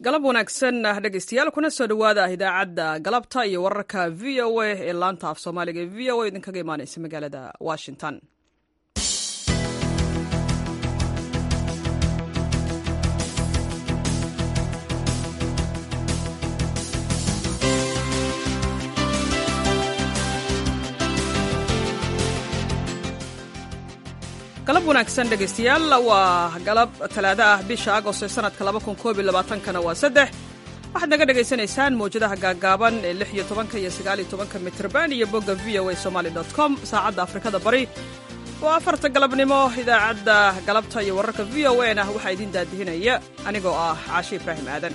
galab wanaagsan dhegeystayaal kuna soo dhowaada idaacadda galabta iyo wararka v o a ee laanta af soomaaliga ee v o a idinkaga imaaneysa magaalada washington galab wanaagsan dhegeystayaal waa galab talaado ah bisha agost ee sanadka kana waa saddex waxaad naga dhegaysanaysaan mawjadaha gaagaaban ee lix iyo tobanka iyo sagaaliyo tobanka mitrban iyo bogga v o a somaali com saacadda afrikada bari waa afarta galabnimo idaacadda galabta iyo wararka v o a na waxaa idiin daadihinaya anigoo ah caashi ibraahim aadan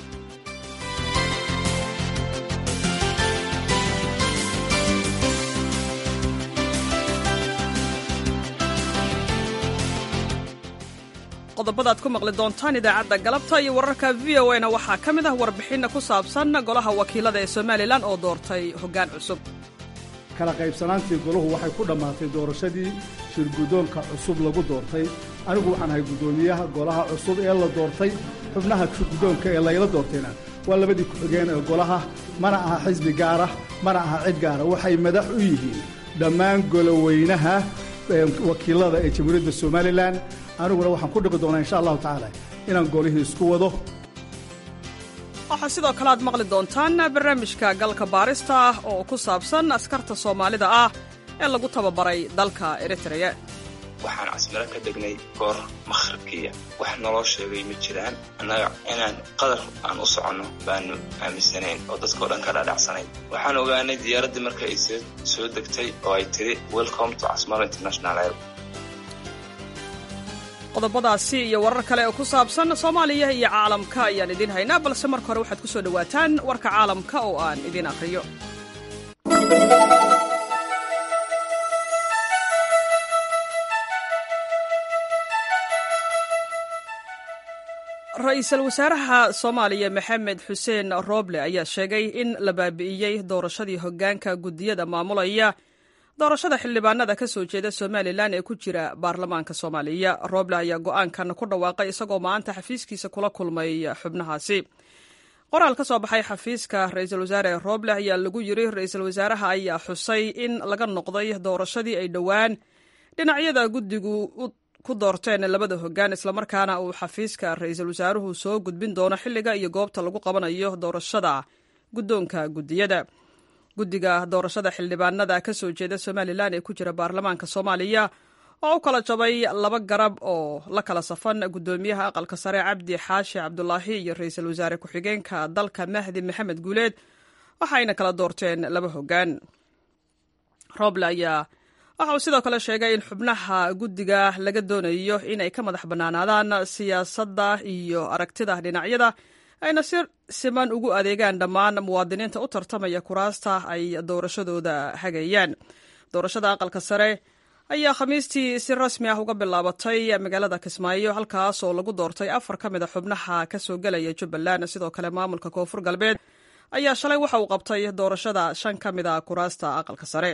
qodobadaad ku maqli doontaan idaacadda galabta iyo wararka v o a na waxaa ka mid ah warbixinna ku saabsan golaha wakiilada ee somalilan oo doortay hoggaan cusub kala qaybsanaantii golahu waxay ku dhammaatay doorashadii shirguddoonka cusub lagu doortay anigu waxaan ahay guddoomiyaha golaha cusub ee la doortay xubnaha shirguddoonka ee layla doortayna waa labadii ku-xigeen ee golaha mana aha xisbi gaarah mana aha cid gaara waxay madax u yihiin dhammaan goloweynaha wakiilada ee jamhuuriyadda somalilan aniguna waxaan ku dhiqi doonaa insha allahu tacaala inaan golihii isku wado waxaa sidoo kale aad maqli doontaan barnaamijka galka baarista ah oo ku saabsan askarta soomaalida ah ee lagu tababaray dalka eritreya waxaan casmiro ka degnay goor makhribkiiya wax naloo sheegay ma jiraan annaga inaan qadar aan u soconno baanu aaminsanayn oo dadkao dhan ka dhaadhacsanayn waxaan ogaanay diyaaraddii marka ay soo degtay oo ay tiri welcome to casmaro international air qodobadaasi iyo warar kale oo ku saabsan soomaaliya iyo caalamka ayaan idiin haynaa balse marka hore waxaad ku soo dhowaataan warka caalamka oo aan idiin akhriyo ra-iisul wasaaraha soomaaliya maxamed xuseen rooble ayaa sheegay in la baabi'iyey doorashadii hoggaanka guddiyada maamulaya doorashada xildhibaanada ka soo jeeda somalilan ee ku jira baarlamaanka soomaaliya rooble ayaa go'aankan ku dhawaaqay isagoo maanta xafiiskiisa kula kulmay xubnahaasi qoraal ka soo baxay xafiiska ra-iisul wasaare rooble ayaa lagu yiri ra-iisul wasaaraha ayaa xusay in laga noqday doorashadii ay dhowaan dhinacyada guddigu ku doorteen labada hoggaan islamarkaana uu xafiiska ra-iisul wasaaruhu soo gudbin doono xilliga iyo goobta lagu qabanayo doorashada guddoonka guddiyada guddiga doorashada xildhibaanada ka soo jeeda somalilan ee ku jira baarlamaanka soomaaliya oo u kala jabay laba garab oo la kala safan guddoomiyaha aqalka sare cabdi xaashi cabdulaahi iyo ra-iisul wasaare ku-xigeenka dalka mahdi maxamed guuleed waxaayna kala doorteen laba hoggaan roble ayaa waxa uu sidoo kale sheegay in xubnaha guddiga laga doonayo inay ka madax bannaanaadaan siyaasadda iyo aragtida dhinacyada ayna si siman ugu adeegaan dhammaan muwaadiniinta u tartamaya kuraasta ay doorashadooda hagayaan doorashada aqalka sare ayaa khamiistii si rasmi ah uga bilaabatay magaalada kismaayo halkaas oo lagu doortay afar ka mid a xubnaha ka soo gelaya jubbaland sidoo kale maamulka koonfur galbeed ayaa shalay waxa uu qabtay doorashada shan ka mid a kuraasta aqalka sare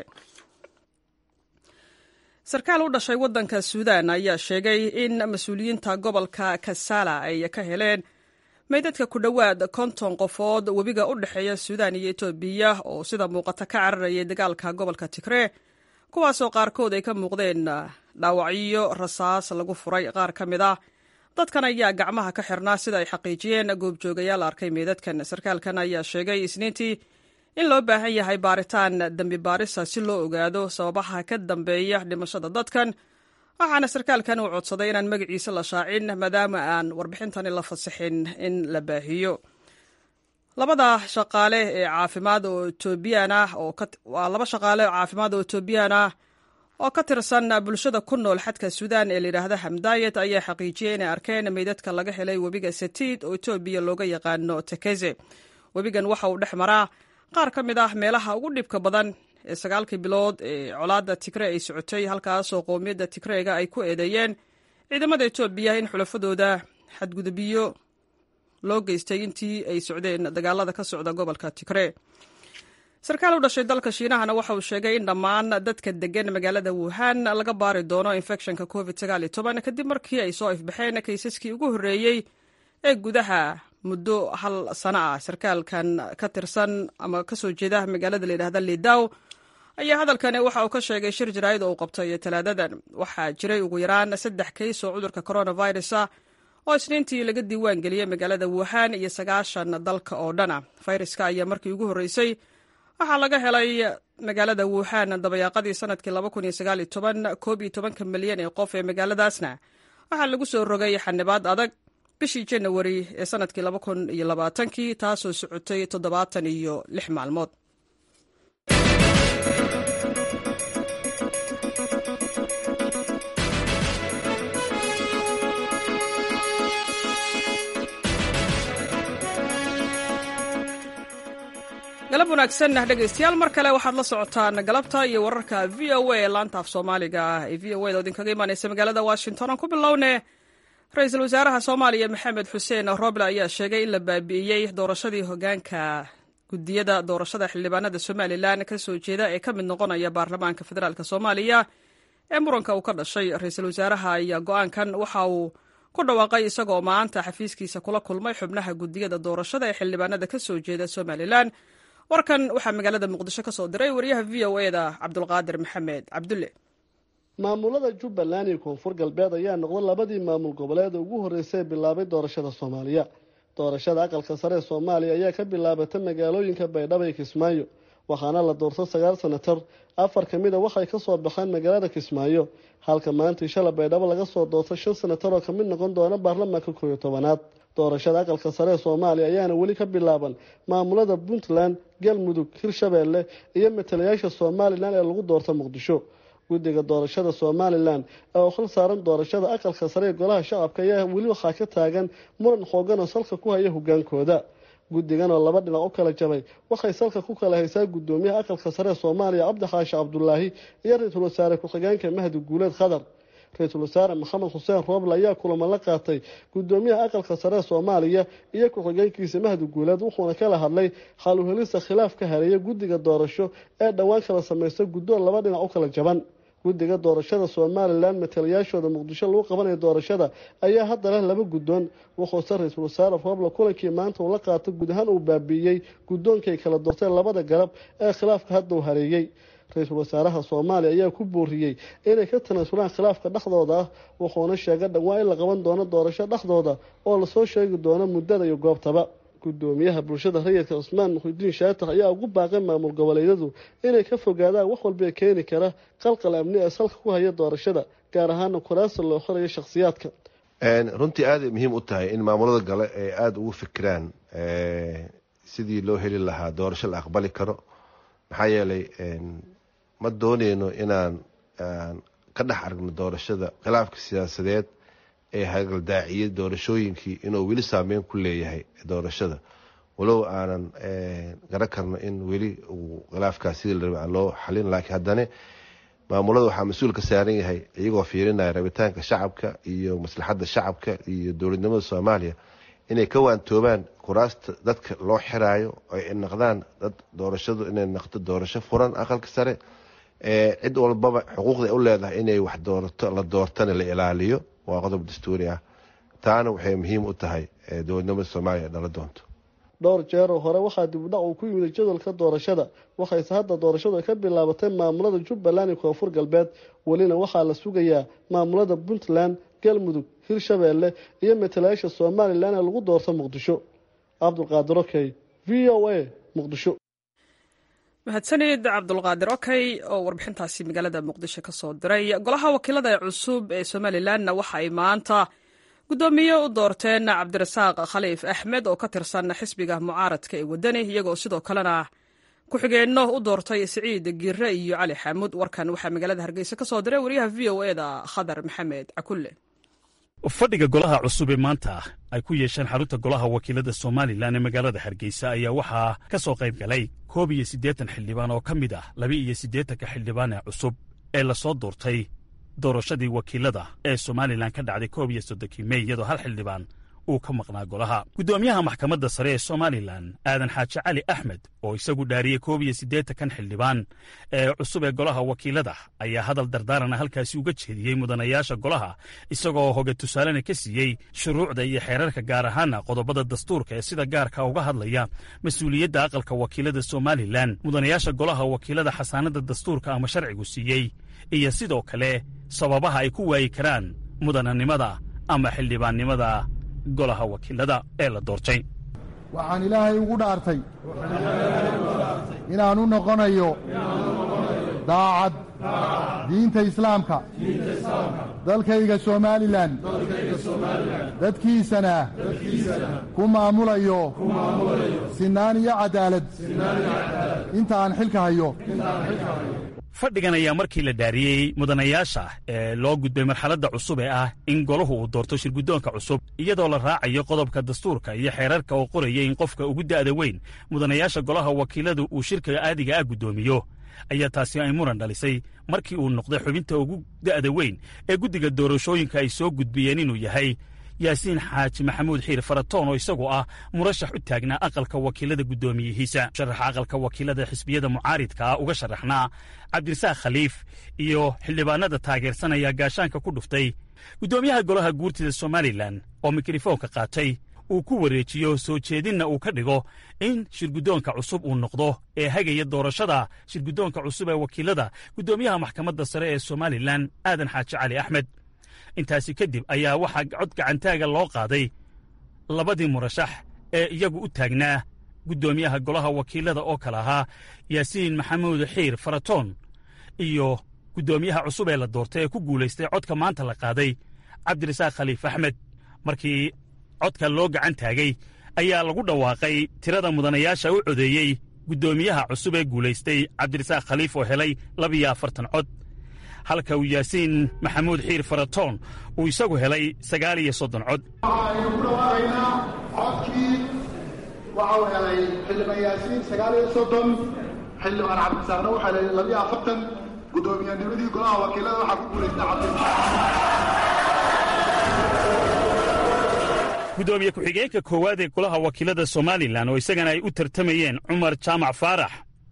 sarkaal u dhashay waddanka suudan ayaa sheegay in mas-uuliyiinta gobolka kasala ay ka heleen meydadka ku dhowaad konton qofood webiga u dhexeeya suudan iyo etoobiya oo sida muuqata ka cararayay dagaalka gobolka tigree kuwaasoo qaarkood ay ka muuqdeen dhaawacyo rasaas lagu furay qaar ka mid ah dadkan ayaa gacmaha ka xirnaa sida ay xaqiijiyeen goobjoogayaal arkay meydadkan sarkaalkan ayaa sheegay isniintii in loo baahan yahay baaritaan dembi baarisa si loo ogaado sababaha ka dambeeya dhimashada dadkan waxaana sarkaalkan uu codsaday inaan magaciisa la shaacin maadaama aan warbixintani la fasixin in la baahiyo labada shaqaale ee caafimaad oo etoobiyaan ah oo laba shaqaale oo caafimaad oo etoobiyaan ah oo ka tirsan bulshada ku nool xadka suudan ee layidhaahda hamdayet ayaa xaqiijiyey inay arkeen meydadka laga helay webiga satiid oo etoobiya looga yaqaano tekeze webigan waxa uu dhex maraa qaar ka mid ah meelaha ugu dhibka badan ee sagaalkii bilood ee colaadda tigre ay socotay halkaasoo qowmiyadda tigreega ay ku eedeeyeen ciidamada etoobiya in xulafadooda xadgudubyo loo geystay intii ay socdeen dagaalada ka socda gobolka tigre sarkaal u dhashay dalka shiinahana waxa uu sheegay in dhammaan dadka degan magaalada wuhan laga baari doono infectionka covid kadib markii ay soo ifbaxeen kaysaskii ugu horreeyey ee gudaha muddo hal sano ah sarkaalkan ka tirsan ama kasoo jeeda magaalada layidhahda lidaw ayaa hadalkani waxa uu ka sheegay shir jaraa'id oo uu qabtay talaadadan waxaa jiray ugu yaraan saddex kays oo cudurka coronavirus ah oo isniintii laga diiwaan geliyey magaalada wuhan iyo sagaashan dalka oo dhana fayraska ayaa markii ugu horreysay waxaa laga helay magaalada wuhan dabayaaqadii sanadkii koob iyo tobanka milyan ee qof ee magaaladaasna waxaa lagu soo rogay xanibaad adag bishii janawari ee sanadkii kii taasoo socotay toddobaatan iyo lix maalmood galab wanaagsan dhegaystayaal mar kale waxaad la socotaan galabta iyo wararka v o a ee laanta af soomaaliga ah ee v o a da idinkaga imaaneysa magaalada washington aan ku bilowne ra-iisul wasaaraha soomaaliya maxamed xuseen roble ayaa sheegay in la baabi'iyey doorashadii hogaanka gudiyada doorashada xildhibaanada somalilan kasoo jeeda ee ka mid noqonaya baarlamaanka federaalk soomaaliya ee muranka uu ka dhashay ra-iisul wasaaraha ayaa go-aankan waxa uu ku dhawaaqay isagoo maanta xafiiskiisa kula kulmay xubnaha gudiyada doorashada ee xildhibaanada kasoo jeeda somalilan warkan waxaa magaalada muqdisho ka soo diray wariyaha v o eda cabdulqaadir maxamed cabdulle maamulada jubbaland iyo koonfur galbeed ayaa noqday labadii maamul goboleed ugu horreysay ee bilaabay doorashada soomaaliya doorashada aqalka sare ee soomaaliya ayaa ka bilaabatay magaalooyinka baydhabo iyo kismaayo waxaana la doortay sagaal sanatar afar ka mid a waxay kasoo baxeen magaalada kismaayo halka maantii shala baydhabo laga soo doortay shan sanatar oo kamid noqon doona baarlamaanka koob iyo tobanaad doorashada aqalka sare ee soomaaliya ayaana weli ka bilaaban maamulada puntland galmudug hirshabeelle iyo matalayaasha somalilan ee lagu doorta muqdisho guddiga doorashada somalilan ee u khal saaran doorashada aqalka sare ee golaha shacabka ayaa weli waxaa ka taagan muran xoogan oo salka ku haya hogaankooda guddigan oo laba dhinac u kala jabay waxay salka ku kala haysaa guddoomiyaha aqalka sare ee soomaaliya cabdi xaashi cabdulaahi iyo ra-iisul wasaare ku-xigeenka mahdi guuleed khadar ra-iisul wasaare maxamed xuseen rooble ayaa kulamo la qaatay guddoomiyaha aqalka sare ee soomaaliya iyo ku-xigeenkiisa mahdi guuleed wuxuuna kala hadlay xaluhelista khilaaf ka hareeya guddiga doorasho ee dhowaan kala samaysta guddoon laba dhinac u kala jaban guddiga doorashada somalilan matalayaashooda muqdisho lagu qabanayo doorashada ayaa hadda leh laba guddoon wuxuuse ra-iisul wasaare rooble kulankii maanta uu la qaatay guud ahaan uu baabiiyey guddoonkay kala doorteen labada garab ee khilaafka hadda uu hareeyey ra-iisul wasaaraha soomaaliya ayaa ku booriyey inay ka tanaasulaan khilaafka dhexdooda ah wuxuuna sheegay dhawaa in la qaban doono doorasho dhexdooda oo lasoo sheegi doono muddada iyo goobtaba guddoomiyaha bulshada rayidka cusmaan muxidiin shaatax ayaa ugu baaqay maamul goboleedyadu inay ka fogaadaan wax walba keeni kara qalqal amni ee salka ku haya doorashada gaar ahaana kuraasta loo xorayo shakhsiyaadka runtii aaday muhiim u tahay in maamulada gale ay aada ugu fikiraan sidii loo heli lahaa doorasho la aqbali karo maxaa yeelay ma dooneyno inaan ka dhex aragno doorashada khilaafka siyaasadeed ee hagaldaaciyay doorashooyinkii inuu weli saameyn ku leeyahay doorashada walow aanan garan karno in weli uu khilaafkaas sidii la rabay aan loo xalin laakiin haddana maamulada waxaa mas-uul ka saaran yahay iyagoo fiirinaya rabitaanka shacabka iyo maslaxadda shacabka iyo dowladnimada soomaaliya inay ka waantoobaan kuraasta dadka loo xiraayo ay noqdaan dad doorashadu inay noqdo doorasho furan aqalka sare cid walbaba xuquuqda u leedahay inay wax doorato la doortana la ilaaliyo waa qodob dastuuri ah taana waxay muhiim u tahay dowladnimada soomaaliya dhala doonto dhowr jeeroo hore waxaa dibudhac uu ku yimid jadwalka doorashada waxayse hadda doorashadu ay ka bilaabatay maamulada jubbaland iyo koonfur galbeed welina waxaa la sugayaa maamulada puntland galmudug hirshabeelle iyo matalayaasha somalilan ee lagu doorto muqdisho cabdulqaadir okey v o a muqdisho mahadsanid cabdulqaadir okey oo warbixintaasi magaalada muqdisho ka soo diray golaha wakiilada ee cusub ee somalilanna waxa ay maanta guddoomiye u doorteen cabdirasaaq khaliif axmed oo ka tirsan xisbiga mucaaradka ee wadani iyagoo sidoo kalena ku-xigeenno u doortay siciid giire iyo cali xamuud warkan waxaa magaalada hargeysa ka soo diray wariyaha v o e da khadar maxamed cakulle fadhiga golaha cusub ee maanta ay ku yeesheen xarunta golaha wakiilada somalilan ee magaalada hargeysa ayaa waxaa ka soo qayb galay koob iyo siddeetan xildhibaan oo ka mid ah laba iyo siddeetanka xildhibaan ee cusub ee lasoo doortay doorashadii wakiilada ee somalilan ka dhacday koob iyo soddonkii mey iyadoo hal xildhibaan uu ka maqnaa golaha guddoomiyaha maxkamadda sare ee somalilan aadan xaaji cali axmed oo isagu dhaariyey koob iyo siddeetankan xildhibaan ee cusub ee golaha wakiilada ayaa hadal dardaarana halkaasi uga jeediyey mudanayaasha golaha isagoo hoge tusaalena ka siiyey shuruucda iyo xeerarka gaar ahaana qodobada dastuurka ee sida gaarka uga hadlaya mas-uuliyadda aqalka wakiilada somalilan mudanayaasha golaha wakiilada xasaanadda dastuurka ama sharcigu siiyey iyo sidoo kale sababaha ay ku waayi karaan mudananimada ama xildhibaannimada golaha wakiilada ee la doortay waxaan ilaahay ugu dhaartay inaan u noqonayo daacad diinta islaamka dalkayga somalilan dadkiisana ku maamulayo sinaan iyo cadaalad inta aan xilka hayo fadhigan ayaa markii la dhaariyey mudanayaasha ee loo gudbay marxaladda cusub ee ah in golahu uu doorto shirguddoonka cusub iyadoo la raacayo qodobka dastuurka iyo xeerarka oo qoraya in qofka ugu da'da weyn mudanayaasha golaha wakiiladu uu shirka aadiga ah guddoomiyo ayaa taasi ay muran dhalisay markii uu noqday xubinta ugu da'da weyn ee guddiga doorashooyinka ay soo gudbiyeen inuu yahay yaasiin xaaji maxamuud xiir faratoon oo isagu ah murashax u taagnaa aqalka wakiilada guddoomiyihiisa sharaxa aqalka wakiilada xisbiyada mucaaridka ah uga sharaxnaa cabdirasaaq khaliif iyo xildhibaanada taageersanaya gaashaanka ku dhuftay guddoomiyaha golaha guurtida somalilan oo mikrofoonka qaatay uu ku wareejiyo soo jeedinna uu ka dhigo in shirguddoonka cusub uu noqdo ee hagaya doorashada shirguddoonka cusub ee wakiilada guddoomiyaha maxkamadda sare ee somalilan aadan xaaji cali axmed intaasi kadib ayaa waxaa cod gacantaaga loo qaaday labadii murashax ee iyagu u taagnaa guddoomiyaha golaha wakiilada oo kale ahaa yaasiin maxamuud xiir faratoon iyo guddoomiyaha cusub ee la doortay ee ku guulaystay codka maanta la qaaday cabdirasaaq khaliif axmed markii codka loo gacan taagay ayaa lagu dhawaaqay tirada mudanayaasha u codeeyey guddoomiyaha cusub ee guulaystay cabdirasaaq khaliif oo helay labiyo afartan cod halka uu yaasiin maxamuud xiir faratoon uu isagu helay sagaal iyo soddon cod waxaaynu ku dhawaaqaynaa codkii waxau helay xildhibaan yaasiin sagaal iyo soddon xildhibaan cabdisaaqna wuxuu helay labiyo afartan guddoomiyannimadii golaha wakiilada waxaa ku guulaystay cabdisaaq guddoomiye ku-xigeenka koowaad ee golaha wakiilada somalilan oo isagana ay u tartamayeen cumar jaamac faarax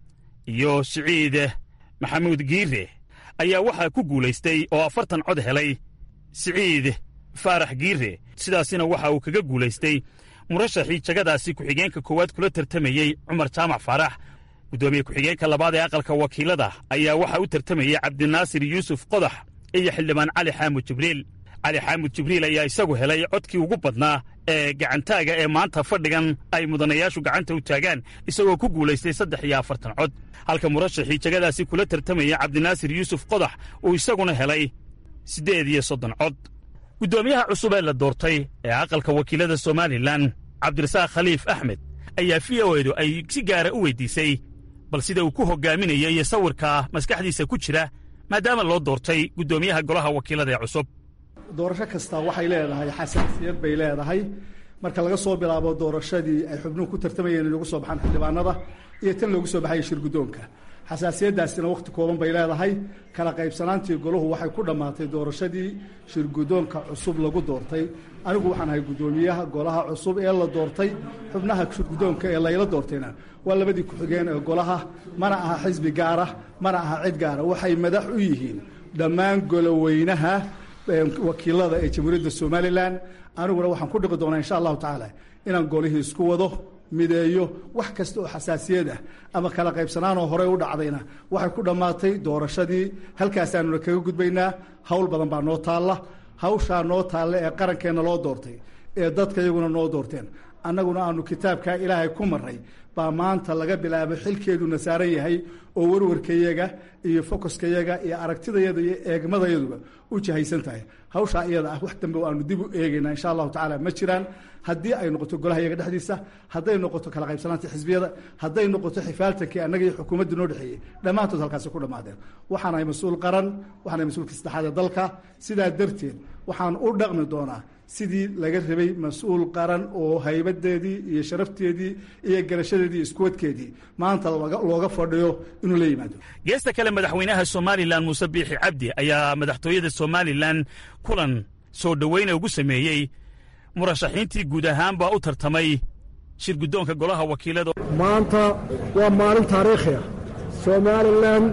iyo siciid maxamuud giire ayaa waxaa ku guulaystay oo afartan cod helay siciid faarax giire sidaasina waxa uu kaga guulaystay murashaxii jagadaasi ku-xigeenka koowaad kula tartamayey cumar jaamac faarax guddoomiye ku-xigeenka labaad ee aqalka wakiilada ayaa waxaa u tartamayey cabdinaasir yuusuf qodax iyo xildhibaan cali xaamud jibriil cali xaamud jibriil ayaa isagu helay codkii ugu badnaa ee gacantaaga ee maanta fadhigan ay mudanayaashu gacanta u taagaan isagoo ku guulaystay saddex iyo afartan cod halka murashaxii jagadaasi kula tartamaya cabdinaasir yuusuf qodax uu isaguna helay siddeed iyo soddon cod guddoomiyaha cusub ee la doortay ee aqalka wakiilada somalilan cabdirasaaq khaliif axmed ayaa v o edu ay si gaara u weydiisay bal sida uu ku hogaaminaya iyo sawirka maskaxdiisa ku jira maadaama loo doortay guddoomiyaha golaha wakiilada ee cusub doorasho kastaa waxay leedahay xasaasiyad bay leedahay marka laga soo bilaabo doorashadii ay xubnuhu ku tartamayeen in lagu soo baxaan xildhibaanada iyo tan loogu soo baxaya shirguddoonka xasaasiyaddaasina wakhti kooban bay leedahay kala qaybsanaantii golahu waxay ku dhammaatay doorashadii shirguddoonka cusub lagu doortay anigu waxaan ahay guddoomiyaha golaha cusub ee la doortay xubnaha shirguddoonka ee layla doortayna waa labadii ku-xigeen ee golaha mana aha xisbi gaara mana aha cid gaara waxay madax u yihiin dhammaan goloweynaha wakiilada ee jamhuuriyadda somalilan aniguna waxaan ku dhiqi doonaa insha allahu tacaala inaan golihii isku wado mideeyo wax kasta oo xasaasiyad ah ama kala qaybsanaanoo horey u dhacdayna waxay ku dhammaatay doorashadii halkaasaanuna kaga gudbaynaa hawl badan baa noo taalla hawshaa noo taalla ee qarankeenna loo doortay ee dadka iyaguna noo doorteen annaguna aanu kitaabkaa ilaahay ku marray baa maanta laga bilaabo xilkeeduna saaran yahay oo warwarkayaga iyo fokoskayaga iyo aragtidayada iyo eegmadayaduba u jahaysan tahay hawshaa iyada ah wax dambe aanu dib u eegaynaa insha allahu tacaala ma jiraan haddii ay noqoto golaha iyaga dhexdiisa hadday noqoto kala qaybsanaanta xisbiyada hadday noqoto xifaaltankii annaga iyo xukuumadda noo dhexeeyey dhammaantood halkaasi ku dhammaadeen waxaan ahay mas-uul qaran waxaan ahay mas-uulka saddexaad ee dalka sidaa darteed waxaan u dhaqmi doonaa sidii laga rabay mas-uul qaran oo haybadeedii iyo sharafteedii iyo garashadeedii iyo iskuwadkeedii maanta looga fadhiyo inuu la yimaado geesta kale madaxweynaha somalilan muuse biixi cabdi ayaa madaxtooyada somalilan kulan soo dhoweyna ugu sameeyey murashaxiintii guud ahaan baa u tartamay shir guddoonka golaha wakiilada maanta waa maalin taariikhi ah somalilan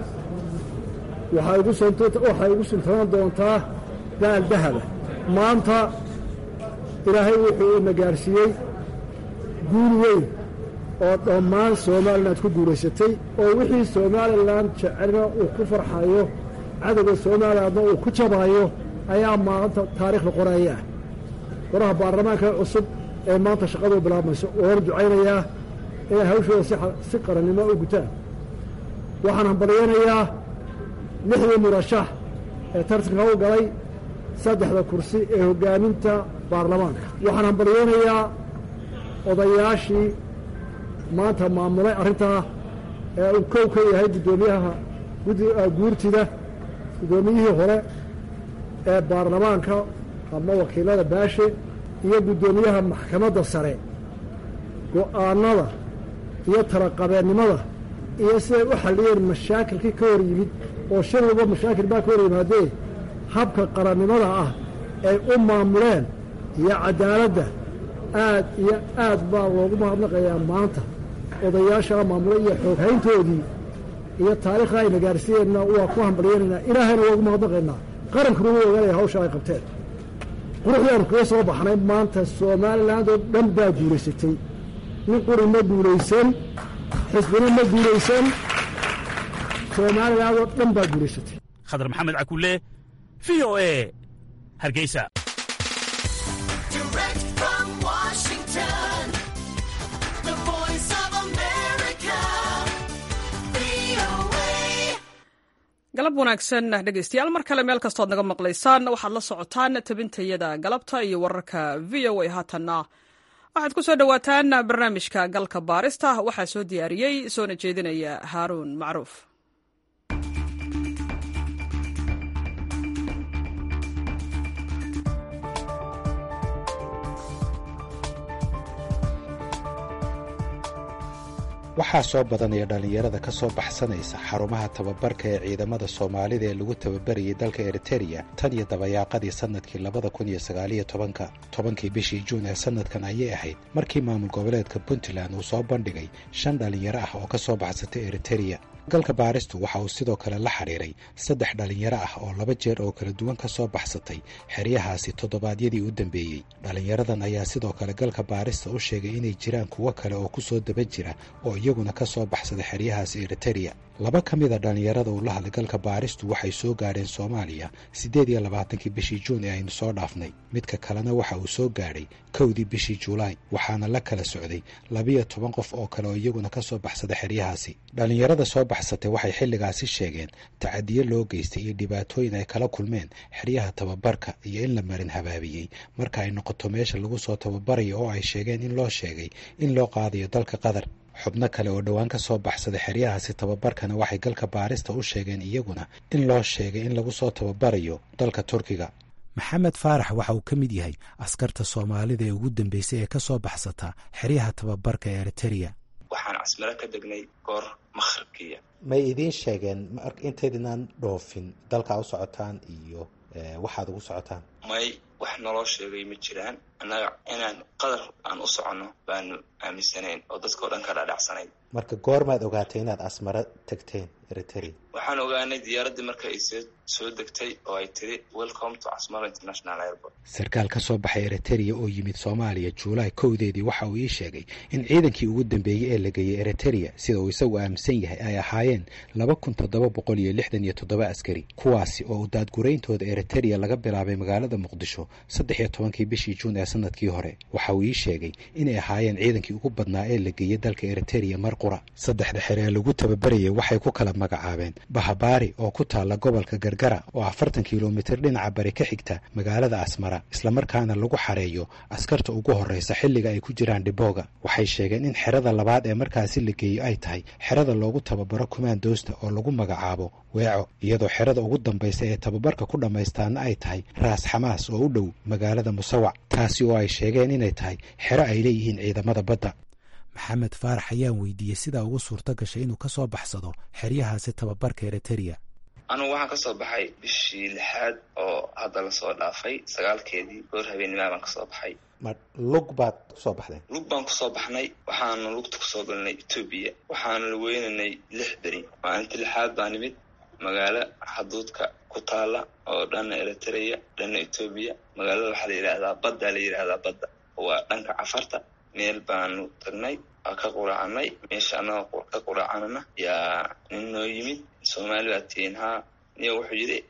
waxay ugu suntanaan doontaa daal dahaba maanta ilaahay wuxuu ina gaarsiiyey guul weyn oo dhammaan somalilan aad ku guulaysatay oo wixii somalilan jecelna uu ku farxayo cadowga somalilandna uu ku jabaayo ayaa maanta taariikhda qoraya ah golaha baarlamaanka cusub ee maanta shaqaduu bilaabmayso oona ducaynayaa inay hawshooda si qarannimo u gutaan waxaan hambalyaynayaa lixdii murashax ee tartanka u galay saddexda kursi ee hoggaaminta baarlamaanka waxaan hambalyaynayaa odayaashii maanta maamulay arrintaa ee uu kow ka yahay guddoomiyaha guurtida guddoomiyihii hore ee baarlamaanka ama wakiilada baashe iyo guddoomiyaha maxkamadda sare go'aannada iyo talaqabeennimada iyo siday u xalliyeen mashaakilkii ka hor yimid oo shan walba mashaakil baa ka hor yimaadee habka qarannimada ah ay u maamuleen iyo caddaaladda aad iyo aad baa loogu mahadnaqayaa maanta odayaashaa maamulay iyo xooghayntoodii iyo taariikhda ayna gaarsiiyeenna waa ku hambalyaynaynaa ilaahayna waa ugu mahadnaqaynaa qarankuna wuu ogaanaya hawsha ay qabteen quruxdaanu kaga soo baxnay maanta somaliland oo dhan baa guulaysatay nin quri ma guulaysan xisbina ma guulaysan somaliland oo dhan baa guulaysatay khadar maxamed cakulle v o e hargeysa galab wanaagsan dhegeystayaal mar kale meel kastood naga maqlaysaan waxaad la socotaan tabintayada galabta iyo wararka v o a haatanna waxaad ku soo dhowaataan barnaamijka galka baarista waxaa soo diyaariyey soona jeedinaya haaruun macruuf waxaa soo badanaya dhallinyarada ka soo baxsanaysa xarumaha tababarka ee ciidamada soomaalida ee lagu tababarayay dalka eritereya tan iyo dabayaaqadii sannadkii labada kun iyo sagaaliyo tobanka tobankii bishii juun ee sannadkan ayay ahayd markii maamul goboleedka puntland uu soo bandhigay shan dhallinyaro ah oo ka soo baxsatay eritereya galka baaristu waxa uu sidoo kale la xidhiiray saddex dhallinyaro ah oo laba jeer oo kala duwan ka soo baxsatay xeryahaasi toddobaadyadii u dambeeyey dhallinyaradan ayaa sidoo kale galka baarista u sheegay inay jiraan kuwo kale oo ku soo daba jira oo iyaguna ka soo baxsaday xeryahaasi eritereya laba ka mida dhallinyarada uu la hadlay galka baaristu waxay soo gaadheen soomaaliya siddeed iyo labaatankii bishii juun ee aynu soo dhaafnay midka kalena waxa uu soo gaadhay kowdii bishii julaay waxaana la kala socday labiyo toban qof oo kale oo iyaguna ka soo baxsaday xeryahaasi dhallinyarada soo baxsatay waxay xilligaasi sheegeen tacadiyo loo geystay iyo dhibaatooyin ay kala kulmeen xeryaha tababarka iyo in la marin habaabiyey marka ay noqoto meesha lagu soo tababarayo oo ay sheegeen in loo sheegay in loo qaadayo dalka qatar xubno kale oo dhowaan ka soo baxsaday xeryahaasi tababarkana waxay galka baarista u sheegeen iyaguna in loo sheegay in lagu soo tababarayo dalka turkiga maxamed faarax waxa uu ka mid yahay askarta soomaalida ee ugu dambeysay ee ka soo baxsata xeryaha tababarka ee eritereya waxaan casmiro ka degnay goor makhribkiya may idiin sheegeen intaydinaan dhoofin dalkaa u socotaan iyo waxaad ugu socotaan may wax naloo sheegay ma jiraan annaga inaan qadar aan u soconno baanu aaminsanayn oo dadka o dhan ka dhaadhacsanayd marka goormaad ogaatay inaad asmaro tagteen eriterea waxaan ogaanay diyaaraddii marka ay s soo degtay oo ay tiri welcome to casmaro international airport sarkaal ka soo baxay eritereya oo yimid soomaaliya juulaay kowdeedii waxa uu ii sheegay in ciidankii ugu dambeeyey ee la geeyey eritereya sida uu isagu aaminsan yahay ay ahaayeen laba kun toddoba boqol iyo lixdan iyo toddoba askari kuwaasi oo daadgurayntooda eritereya laga bilaabay magaalada muqdisho saddex iyo tobankii bishii juun ee sanadkii hore waxa uu ii sheegay inay ahaayeen ciidankii ugu badnaa ee la geeyey dalka eritereya mar qura saddexda xere ee lagu tababarayay waxay ku kala magacaabeen bahabaari oo ku taalla gobolka gargara oo afartan kilomitir dhinaca bari ka xigta magaalada asmara islamarkaana lagu xareeyo askarta ugu horreysa xilliga ay ku jiraan dhibooga waxay sheegeen in xerada labaad ee markaasi la geeyo ay tahay xerada loogu tababaro kumaandoosta oo lagu magacaabo weeco iyadoo xerada ugu dambaysa ee tababarka ku dhammaystaana ay tahay raas xamaas oo u dhow magaalada musawac taasi oo ay sheegeen inay tahay xero ay leeyihiin ciidamada badda maxamed faarax ayaan weydiiyey sidaa ugu suurto gashay inuu ka soo baxsado xeryahaasi tababarka eritereya anugu waxaan kasoo baxay bishii lixaad oo hadda lasoo dhaafay sagaalkeedii goor habeenimaa baan kasoo baxay ma lug baad kusoo baxdeen lug baan kusoo baxnay waxaanu lugta kusoo galnay etoobiya waxaanu la weynanay lix beri maalintii lixaad baa nimid magaalo xaduudka ku taala oo dhanna eritrea dhanna etoobiya magaalada waxaa la yidhaahdaa baddaa la yidhaahdaa badda waa dhanka cafarta meel baanu tagnay ka quraacanay meesha annaga ka quraacanana yaa nin noo yimid soomaali baa tihiin haa niyo wuxuu yidhi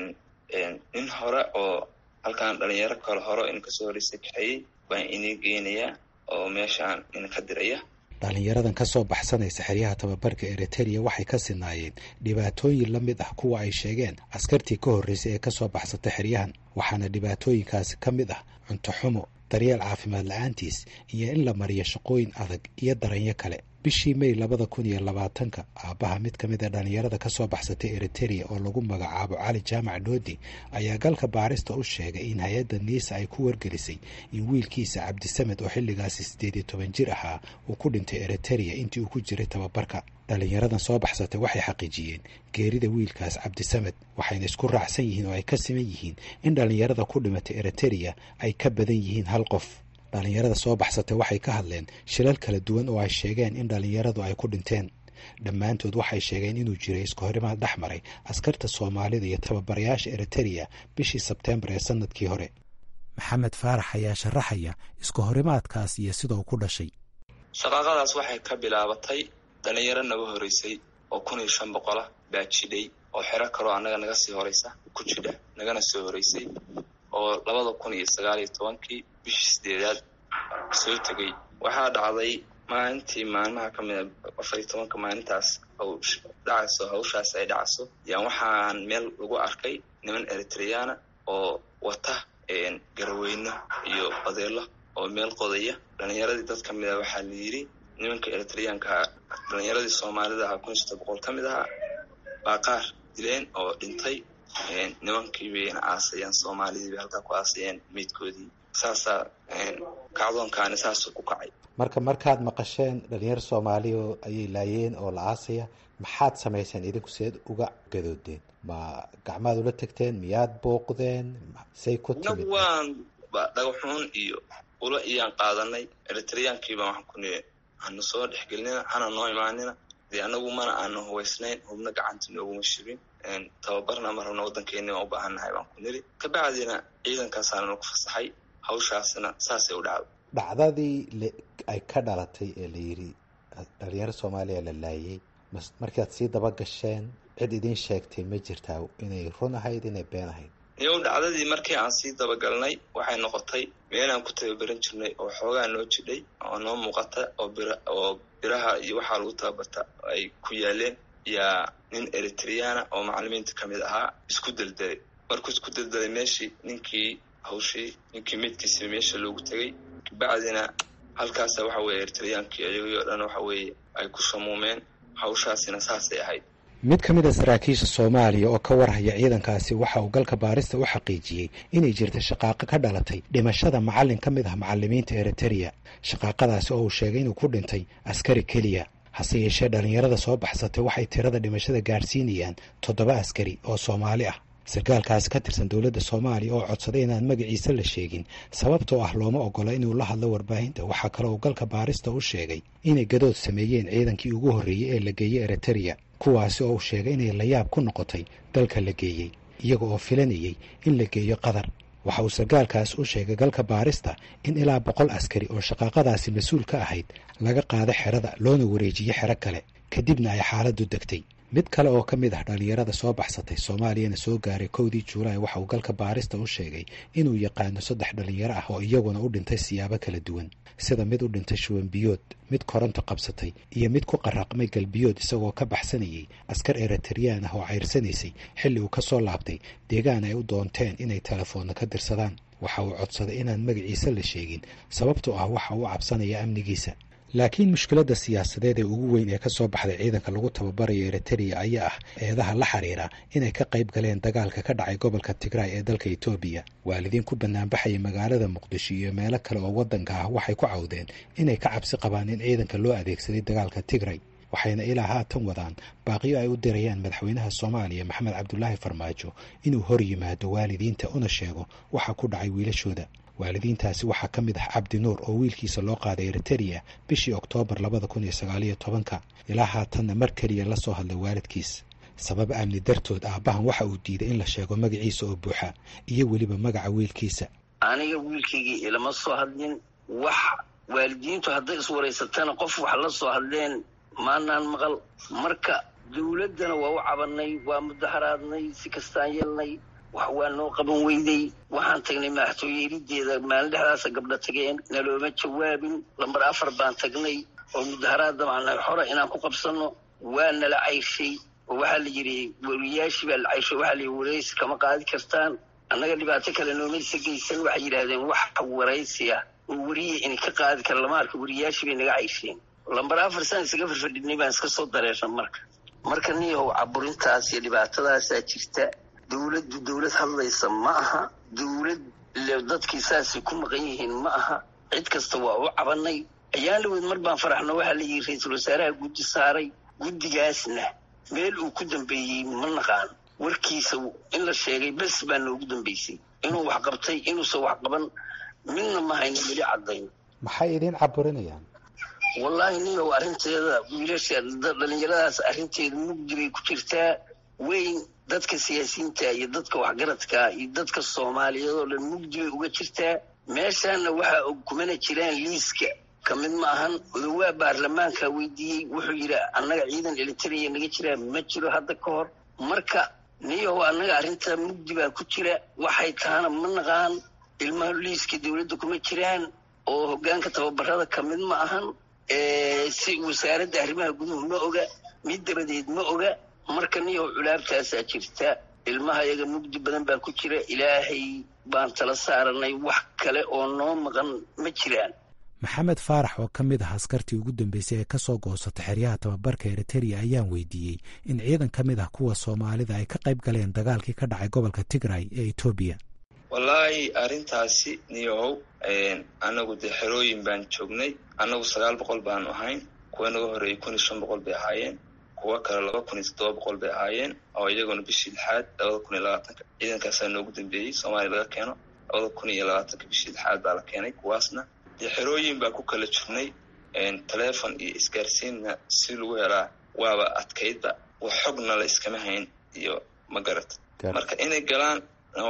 nin hore oo halkaan dhalinyaro kale hore in kasoo horeysay kaxeeyey baan inii geynayaa oo meeshaan idinka diraya dhalinyaradan ka soo baxsanaysa xeryaha tababarka eritereya waxay ka sinaayeen dhibaatooyin la mid ah kuwa ay sheegeen askartii ka horreysay ee kasoo baxsatay xeryahan waxaana dhibaatooyinkaasi ka mid ah cunto xumo daryeel caafimaad la-aantiis iyo in la mariyo shaqooyin adag iyo daranyo kale bishii may labada kun iyo labaatanka aabbaha mid ka mid a dhalinyarada ka soo baxsatay eritereya oo lagu magacaabo cali jaamac dhoodi ayaa galka baarista u sheegay in hay-adda niisa ay ku wargelisay in wiilkiisa cabdisamed oo xilligaasi siddeed iyo toban jir ahaa uu ku dhintay eritereya intii uu ku jiray tababarka dhalinyaradan soo baxsatay waxay xaqiijiyeen geerida wiilkaas cabdisamed waxayna isku raacsan yihiin oo ay ka siman yihiin in dhalinyarada ku dhimatay eritereya ay ka badan yihiin hal qof dhalinyarada soo baxsatay waxay ka hadleen shilal kala duwan oo ay sheegeen in dhalinyaradu ay ku dhinteen dhammaantood waxay sheegeen inuu jiray iskahorimaad dhex maray askarta soomaalida iyo tababarayaasha eritereya bishii sebteembar ee sanadkii hore maxamed faarax ayaa sharaxaya iskahorimaadkaas iyo sida uu ku dhashay shaqaaqadaas waxay ka bilaabatay dhalinyaro naga horeysay oo kun iyo shan boqolah baa jidhay oo xero kaloo annaga naga sii horeysa ku jidha nagana soo horeysay oo labada kun iyo sagaal iyo tobankii bishii sideedaad soo tegey waxaa dhacday maalintii maalmaha ka mida afar iyo tobanka maalintaas dhacayso hawshaas ay dhacayso yaan waxaan meel lagu arkay niman eritreyana oo wata garaweyno iyo odeelo oo meel qodaya dhalinyaradii dad ka mid a waxaa la yidhi nimanka eritreyaanka dhalinyaradii soomaalida ahaa kun iyo sodon boqol ka mid ahaa baa qaar dileen oo dhintay nimankii bayna aasayeen soomaalidii bay halkaa ku aasayeen meydkoodii saasaa kacdoonkaani saasuu ku kacay marka markaad maqasheen dhalinyaro soomaaliya ayay laayeen oo la aasaya maxaad samayseen idinku seed uga gadoodeen ma gacmaad ula tegteen miyaad booqdeen say ku timid waan dhagaxuun iyo ula iyaan qaadanay eritreyaankiibaa waxaan ku nii hana soo dhexgelinina hana noo imaanina dee anagu mana aana hubaysnayn hubna gacanta nooguma shibin tababarna mar rabna waddankeeni baan u baahannahay baan ku niri kabacdina ciidankaasaana nagu fasaxay hawshaasna saasay u dhacday dhacdadii ay ka dhalatay ee la yidhi dhalinyaro soomaaliya la laayay markaad sii daba gasheen cid idiin sheegtay ma jirtaa inay run ahayd inay been ahayd iyow dhacdadii markii aan sii dabagalnay waxay noqotay meelaan ku tababaran jirnay oo xoogaa noo jidhay oo noo muuqata oo bir oo biraha iyo waxaa lagu tababarta ay ku yaaleen yaa nin eritreyana oo macalimiinta ka mid ahaa isku deldelay markuu isku deldelay meeshii ninkii hawshii ninkii meydkiisiba meesha loogu tegey kabacdina halkaasa waxa weye eritreyaankii iyagii oo dhan waxa weeye ay ku shamuumeen hawshaasina saasay ahayd mid ka mid a saraakiisha soomaaliya oo ka warhaya ciidankaasi waxa uu galka baarista u xaqiijiyey inay jirta shaqaaqo ka dhalatay dhimashada macallin ka mid ah macalimiinta eritereya shaqaaqadaasi oo uu sheegay inuu ku dhintay askari keliya hase yeeshee dhalinyarada soo baxsatay waxay tirada dhimashada gaadhsiinayaan toddoba askari oo soomaali ah sarkaalkaasi ka tirsan dowladda soomaaliya oo codsaday inaan magaciisa la sheegin sababtoo ah looma ogola inuu la hadlo warbaahinta waxaa kale uu galka baarista u sheegay inay gadood sameeyeen ciidankii ugu horreeyey ee la geeyey eritereya kuwaasi oo uu sheegay inay layaab ku noqotay dalka la geeyey iyaga oo filanayay in la geeyo qatar waxa uu sarkaalkaas u sheegay galka baarista in ilaa boqol askari oo shaqaaqadaasi mas-uul ka ahayd laga qaado xerada loona wareejiyo xero kale kadibna ay xaaladdu degtay mid kale oo ka mid ah dhalinyarada soo baxsatay soomaaliyana soo gaaray kowdii juulaay waxa uu galka baarista u sheegay inuu yaqaano saddex dhalinyaro ah oo iyaguna u dhintay siyaabo kala duwan sida mid u dhintay shuwanbiyood mid koronto qabsatay iyo mid ku qaraqmay galbiyood isagoo ka baxsanayay askar eritreyaan ah oo cayrsanaysay xilli uu ka soo laabtay deegaan ay u doonteen inay telefoonna ka dirsadaan waxa uu codsaday inaan magaciisa la sheegin sababtoo ah waxa uu cabsanaya amnigiisa laakiin mushkiladda siyaasadeed ee ugu weyn ee ka soo baxday ciidanka lagu tababarayo eritereya ayaa ah eedaha la xiriira inay ka qayb galeen dagaalka ka dhacay gobolka tigraay ee dalka etoobiya waalidiin ku banaanbaxaya magaalada muqdisho iyo meelo kale oo waddanka ah waxay ku cawdeen inay ka cabsi qabaan in ciidanka loo adeegsaday dagaalka tigray waxayna ilaa haatan wadaan baaqiyo ay u dirayaan madaxweynaha soomaaliya maxamed cabdulaahi farmaajo inuu hor yimaado waalidiinta una sheego waxa ku dhacay wiilashooda waalidiintaasi waxaa ka mid ah cabdi nuur oo wiilkiisa loo qaaday eritereya bishii oktoobar labada kun iyo sagaaliyo tobanka ilaa haatanna mar keliya la soo hadlay waalidkiis sabab amni dartood aabbahan waxa uu diiday in la sheego magaciisa oo buuxa iyo weliba magaca wiilkiisa aniga wiilkaygii ilama soo hadlin wax waalidiintu hadday iswaraysatana qof wax la soo hadleen maanaan maqal marka dawladdana waa u cabanay waa mudaharaadnay si kastaan yeelnay wax waa noo qaban weyday waxaan tagnay madaxtooye irideeda maalin dhexdaasa gabdho tageen nalooma jawaabin lambar afar baan tagnay oo mudaharaadda macnaa xora inaan ku qabsanno waa nala cayshay oo waxaa la yidhi wariyaashii baa la cayshay waxaa la yidhi waraysi kama qaadi kartaan annaga dhibaato kale noomaysa geysan waxay yidhaahdeen wax waraysi ah oo weriya inay ka qaadi kara lama arka wariyaashii bay naga caysheen lambar afar saan isaga farfadhinay baan iska soo dareernay marka marka niyahow caburintaas iyo dhibaatadaasaa jirta dawladdu dawlad hadlaysa ma aha dawlad dadkii saasay ku maqan yihiin ma aha cid kasta waa u cabanay ayaan laweyd mar baan faraxno waxaa la yidhi ra-iisul wasaaraha guddi saaray guddigaasna meel uu ku dambeeyey ma naqaan warkiisa in la sheegay bes baa noogu dambeysay inuu wax qabtay inuusan wax qaban midna ma hayno weli caddayn maxay idiin caburinayaan wallaahi niyow arrinteeda wiilasha dhalinyaradaas arrinteeda mugdi bay ku jirtaa weyn dadka siyaasiyiinta iyo dadka waxgaradka iyo dadka soomaaliyeed oo dhan mugdi bay uga jirtaa meeshaana waxaa og kumana jiraan liiska ka mid ma ahan odawaa baarlamaanka weydiiyey wuxuu yidhi annaga ciidan elitariya naga jiraa ma jiro hadda ka hor marka niyow annaga arrinta mugdi baa ku jira waxay tahana ma naqaan ilmaha liiska dawladda kuma jiraan oo hoggaanka tababarada ka mid ma ahan si wasaaradda arrimaha guduhu ma oga mid dabadeed ma oga marka niyow culaabtaasaa jirta ilmaha iyaga mugdi badan baa ku jira ilaahay baan tala saaranay wax kale oo noo maqan ma jiraan maxamed faarax oo ka mid ah askartii ugu dambeysay ee ka soo goosata xeryaha tababarka eritereya ayaan weydiiyey in ciidan ka mid ah kuwa soomaalida ay ka qayb galeen dagaalkii ka dhacay gobolka tigray ee etoobiya wallaahi arrintaasi niyow annagu dee xerooyin baan joognay annagu sagaal boqol baanu ahayn kuwa naga horreeyey kun iyo shan boqol bay ahaayeen kuwo kale laba kun iyo toddoba boqol bay ahaayeen oo iyaguna bishii lixaad labada kun iyo labaatanka ciidankaasaa noogu dambeeyey soomaaliya laga keeno labada kun iyo labaatanka bishii lixaad baa la keenay kuwaasna dee xerooyin baa ku kala jirnay telefon iyo isgaarsiinna si lagu helaa waaba adkaydba wax xogna la iskama hayn iyo ma garat marka inay galaan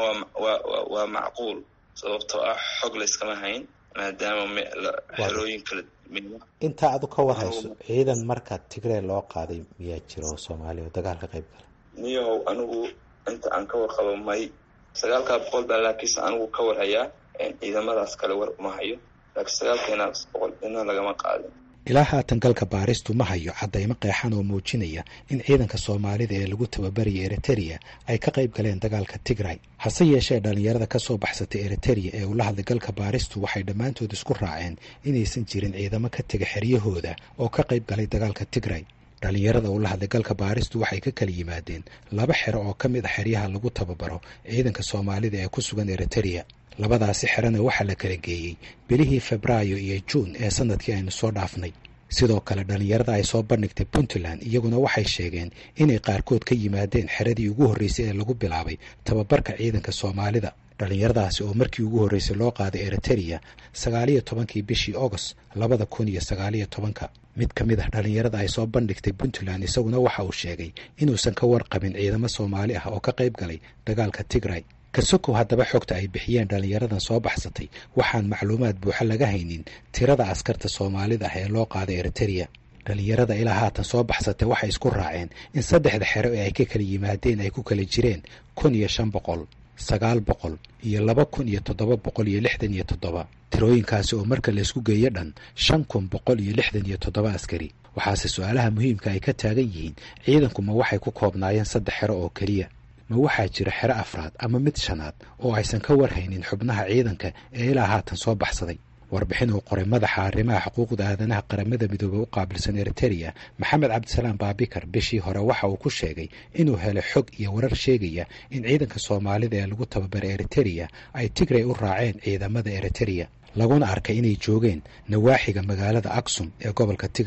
waa macquul sababtoo ah xog la iskama hayn maadaama xerooyin kala intaa adu ka warhayso ciidan marka tigrey loo qaaday miyaa jira oo soomaaliya oo dagaal ka qayb gala niyahow anigu inta aan ka warqabo may sagaalkaa boqol baa laakiinse anigu ka warhayaa ciidamadaas kale war uma hayo laakiin sagaalkeenaas boqol ina lagama qaadin ilaa haatan galka baaristu ma hayo caddaymo qeexan oo muujinaya in ciidanka soomaalida ee lagu tababaraya eritereya ay ka qayb galeen dagaalka tigray hase yeeshee dhallinyarada ka soo baxsatay eritereya ee ula hadlay galka baaristu waxay dhammaantood isku raaceen inaysan jirin ciidamo ka tega xeryahooda oo ka qayb galay dagaalka tigray dhallinyarada ula hadlay galka baaristu waxay ka kala yimaadeen laba xero oo ka mid a xeryaha lagu tababaro ciidanka soomaalida ee ku sugan eritereya labadaasi xerana waxaa la kala geeyey bilihii febraayo iyo juun ee sanadkii aynu soo dhaafnay sidoo kale dhallinyarada ay soo bandhigtay puntland iyaguna waxay sheegeen inay qaarkood ka yimaadeen xeradii ugu horreysay ee lagu bilaabay tababarka ciidanka soomaalida dhallinyaradaasi oo markii ugu horreysay loo qaaday eritereya sagaaliyo tobankii bishii agost labada kun iyo sagaaliyo tobanka mid ka mid ah dhallinyarada ay soo bandhigtay puntland isaguna waxa uu sheegay inuusan ka warqabin ciidamo soomaali ah oo ka qayb galay dagaalka tigray kasokow haddaba xogta ay bixiyeen dhallinyaradan soo baxsatay waxaan macluumaad buuxa laga haynin tirada askarta soomaalida ah ee loo qaaday eritereya dhallinyarada ilaa haatan soo baxsatay waxay isku raaceen in saddexda xero ee ay ka kala yimaadeen ay ku kala jireen kun iyo shan boqol sagaal boqol iyo laba kun iyo toddoba boqol iyo lixdan iyo toddoba tirooyinkaasi oo marka laysku geeyo dhan shan kun boqol iyo lixdan iyo toddoba askari waxaase su-aalaha muhiimka ay ka taagan yihiin ciidanku ma waxay ku koobnaayeen saddex xero oo keliya ma waxaa jira xero afraad ama mid shanaad oo aysan ka warhaynin xubnaha ciidanka ee ilaa haatan soo baxsaday warbixin uu qoray madaxa arrimaha xuquuqda aadanaha qaramada midoobey u qaabilsan eritereya maxamed cabdisalaam baabikar bishii hore waxa uu ku sheegay inuu helay xog iyo warar sheegaya in ciidanka soomaalida ee lagu tababaray eritereya ay tigray u raaceen ciidamada eritereya laguna arkay inay joogeen nawaaxiga magaalada aksum ee gobolka tigray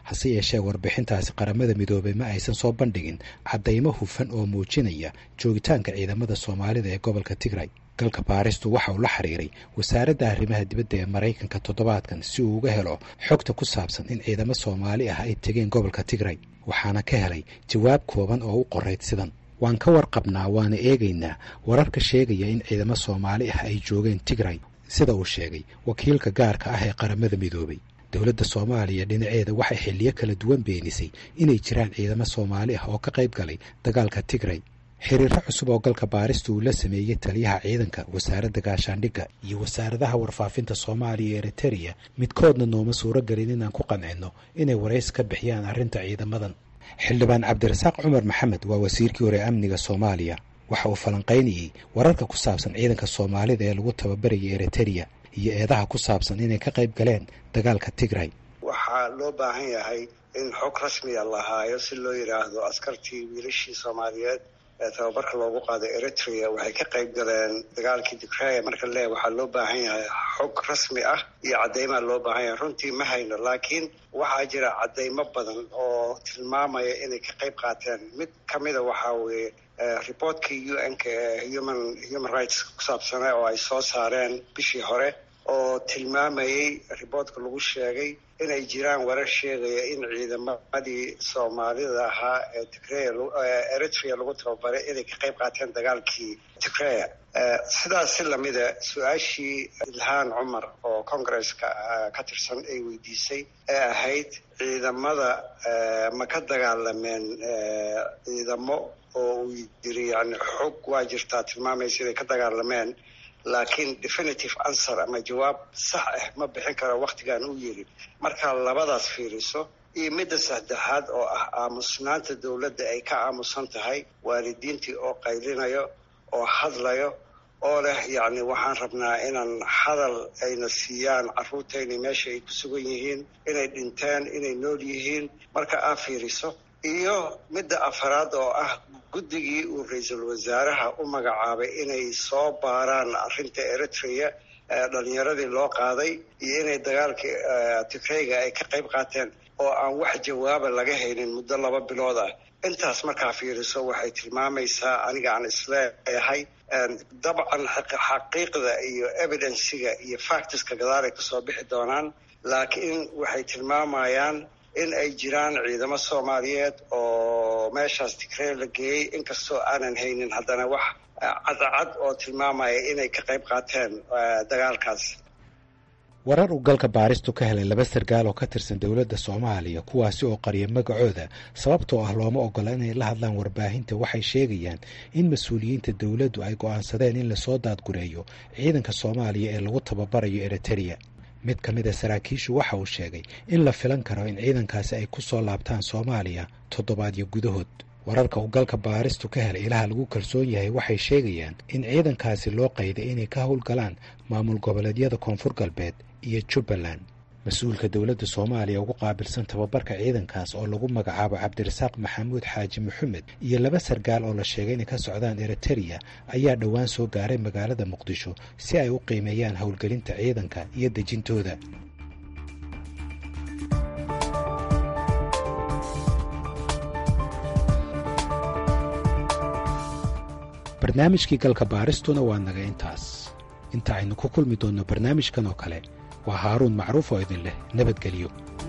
hase yeeshee warbixintaasi qaramada midoobey ma aysan soo bandhigin caddaymo hufan oo muujinaya joogitaanka ciidamada soomaalida ee gobolka tigray galka baaristu waxa uu la xiriiray wasaaradda arrimaha dibadda ee maraykanka toddobaadkan si uu uga helo xogta ku saabsan in ciidamo soomaali ah ay tegeen gobolka tigray waxaana ka helay jawaab kooban oo u qorayd sidan waan ka warqabnaa waana eegaynaa wararka sheegaya in ciidamo soomaali ah ay joogeen tigray sida uu sheegay wakiilka gaarka ah ee qaramada midoobay dowladda soomaaliya dhinaceeda waxay xilliyo kala duwan beenisay inay jiraan ciidamo soomaali ah oo ka qayb galay dagaalka tigray xiriiro cusub oo galka baarista uu la sameeyey taliyaha ciidanka wasaaradda gaashaandhigga iyo wasaaradaha warfaafinta soomaaliya iyo eritereya midkoodna nooma suuro gelin inaan ku qancinno inay warays ka bixiyaan arrinta ciidamadan xildhibaan cabdirasaaq cumar maxamed waa wasiirkii hore amniga soomaaliya waxa uu falanqaynayey wararka ku saabsan ciidanka soomaalida ee lagu tababaraya eritereya iyo eedaha ku saabsan inay ka qayb galeen dagaalka tigray waxaa loo baahan yahay in xog rasmiya la haayo si loo yidhaahdo askartii wiilashii soomaaliyeed ee tababarka loogu qaaday eritrea waxay ka qayb galeen dagaalkii tigraya marka le waxaa loo baahan yahay xog rasmi ah iyo caddeymaa loo baahan yahay runtii ma hayno laakiin waxaa jira caddeymo badan oo tilmaamaya inay ka qayb qaateen mid kamida waxaa weeye reportkii u n ka ee human human rights ku saabsana oo ay soo saareen bishii hore oo tilmaamayey riboortka lagu sheegay inay jiraan warar sheegaya in ciidamadii soomaalida ahaa ee tigreya eritrea lagu tababaray inay ka qayb qaateen dagaalkii tigreya sidaas si lamida su-aashii ilhaan cumar oo congresska ka tirsan ay weydiisay ee ahayd ciidamada ma ka dagaalameen ciidamo oo uu yiri yani xog waa jirtaa tilmaamaysa inay ka dagaalameen laakiin definitive answer ama jawaab sax ah ma bixin karo waktigan uu yiri markaa labadaas fiiriso iyo midda saddexaad oo ah aamusnaanta dowladda ay ka aamusan tahay waalidiintii oo qaylinayo oo hadlayo oo leh yacni waxaan rabnaa inaan hadal ayna siiyaan carruurtayna meesha ay ku sugan yihiin inay dhinteen inay nool yihiin marka aa fiiriso iyo midda afaraad oo ah guddigii uu ra-iisul wasaaraha u magacaabay inay soo baaraan arrinta eritrea dhalinyaradii loo qaaday iyo inay dagaalkii tigreyga ay ka qayb qaateen oo aan wax jawaaba laga haynin muddo laba bilood ah intaas markaa fiiriso waxay tilmaamaysaa aniga aan isleeyahay dabcan xaqiiqda iyo evidensiga iyo factiska gadaal ay kasoo bixi doonaan laakiin waxay tilmaamayaan in ay jiraan ciidamo soomaaliyeed oo meeshaas tigrey la geeyey inkastoo aanan haynin haddana wax cadcad oo tilmaamaya inay ka qayb qaateen dagaalkaas warar uu galka baaristu ka helay laba sargaal oo ka tirsan dowladda soomaaliya kuwaasi oo qarya magacooda sababtoo ah looma ogola inay la hadlaan warbaahinta waxay sheegayaan in mas-uuliyiinta dowladdu ay go'aansadeen in lasoo daadgureeyo ciidanka soomaaliya ee lagu tababarayo eritereya mid ka mid a saraakiishu waxa uu sheegay in la filan karo in ciidankaasi ay ku soo laabtaan soomaaliya toddobaadyo gudahood wararka uu galka baaristu ka helay ilaha lagu kalsoon yahay waxay sheegayaan in ciidankaasi loo qayday inay ka howlgalaan maamul goboleedyada koonfur galbeed iyo jubbaland mas-uulka dowladda soomaaliya ugu qaabilsan tababarka ciidankaas oo lagu magacaabo cabdirasaaq maxamuud xaaji maxamed iyo laba sargaal oo la sheegay inay ka socdaan eritereya ayaa dhowaan soo gaaray magaalada muqdisho si ay u qiimeeyaan howlgelinta ciidanka iyo dejintooda barnaamijkii galka baaristuna waa naga intaas inta aynu ku kulmi doonno barnaamijkan oo kale waa haaruun macruuf oo idin leh nabadgelyo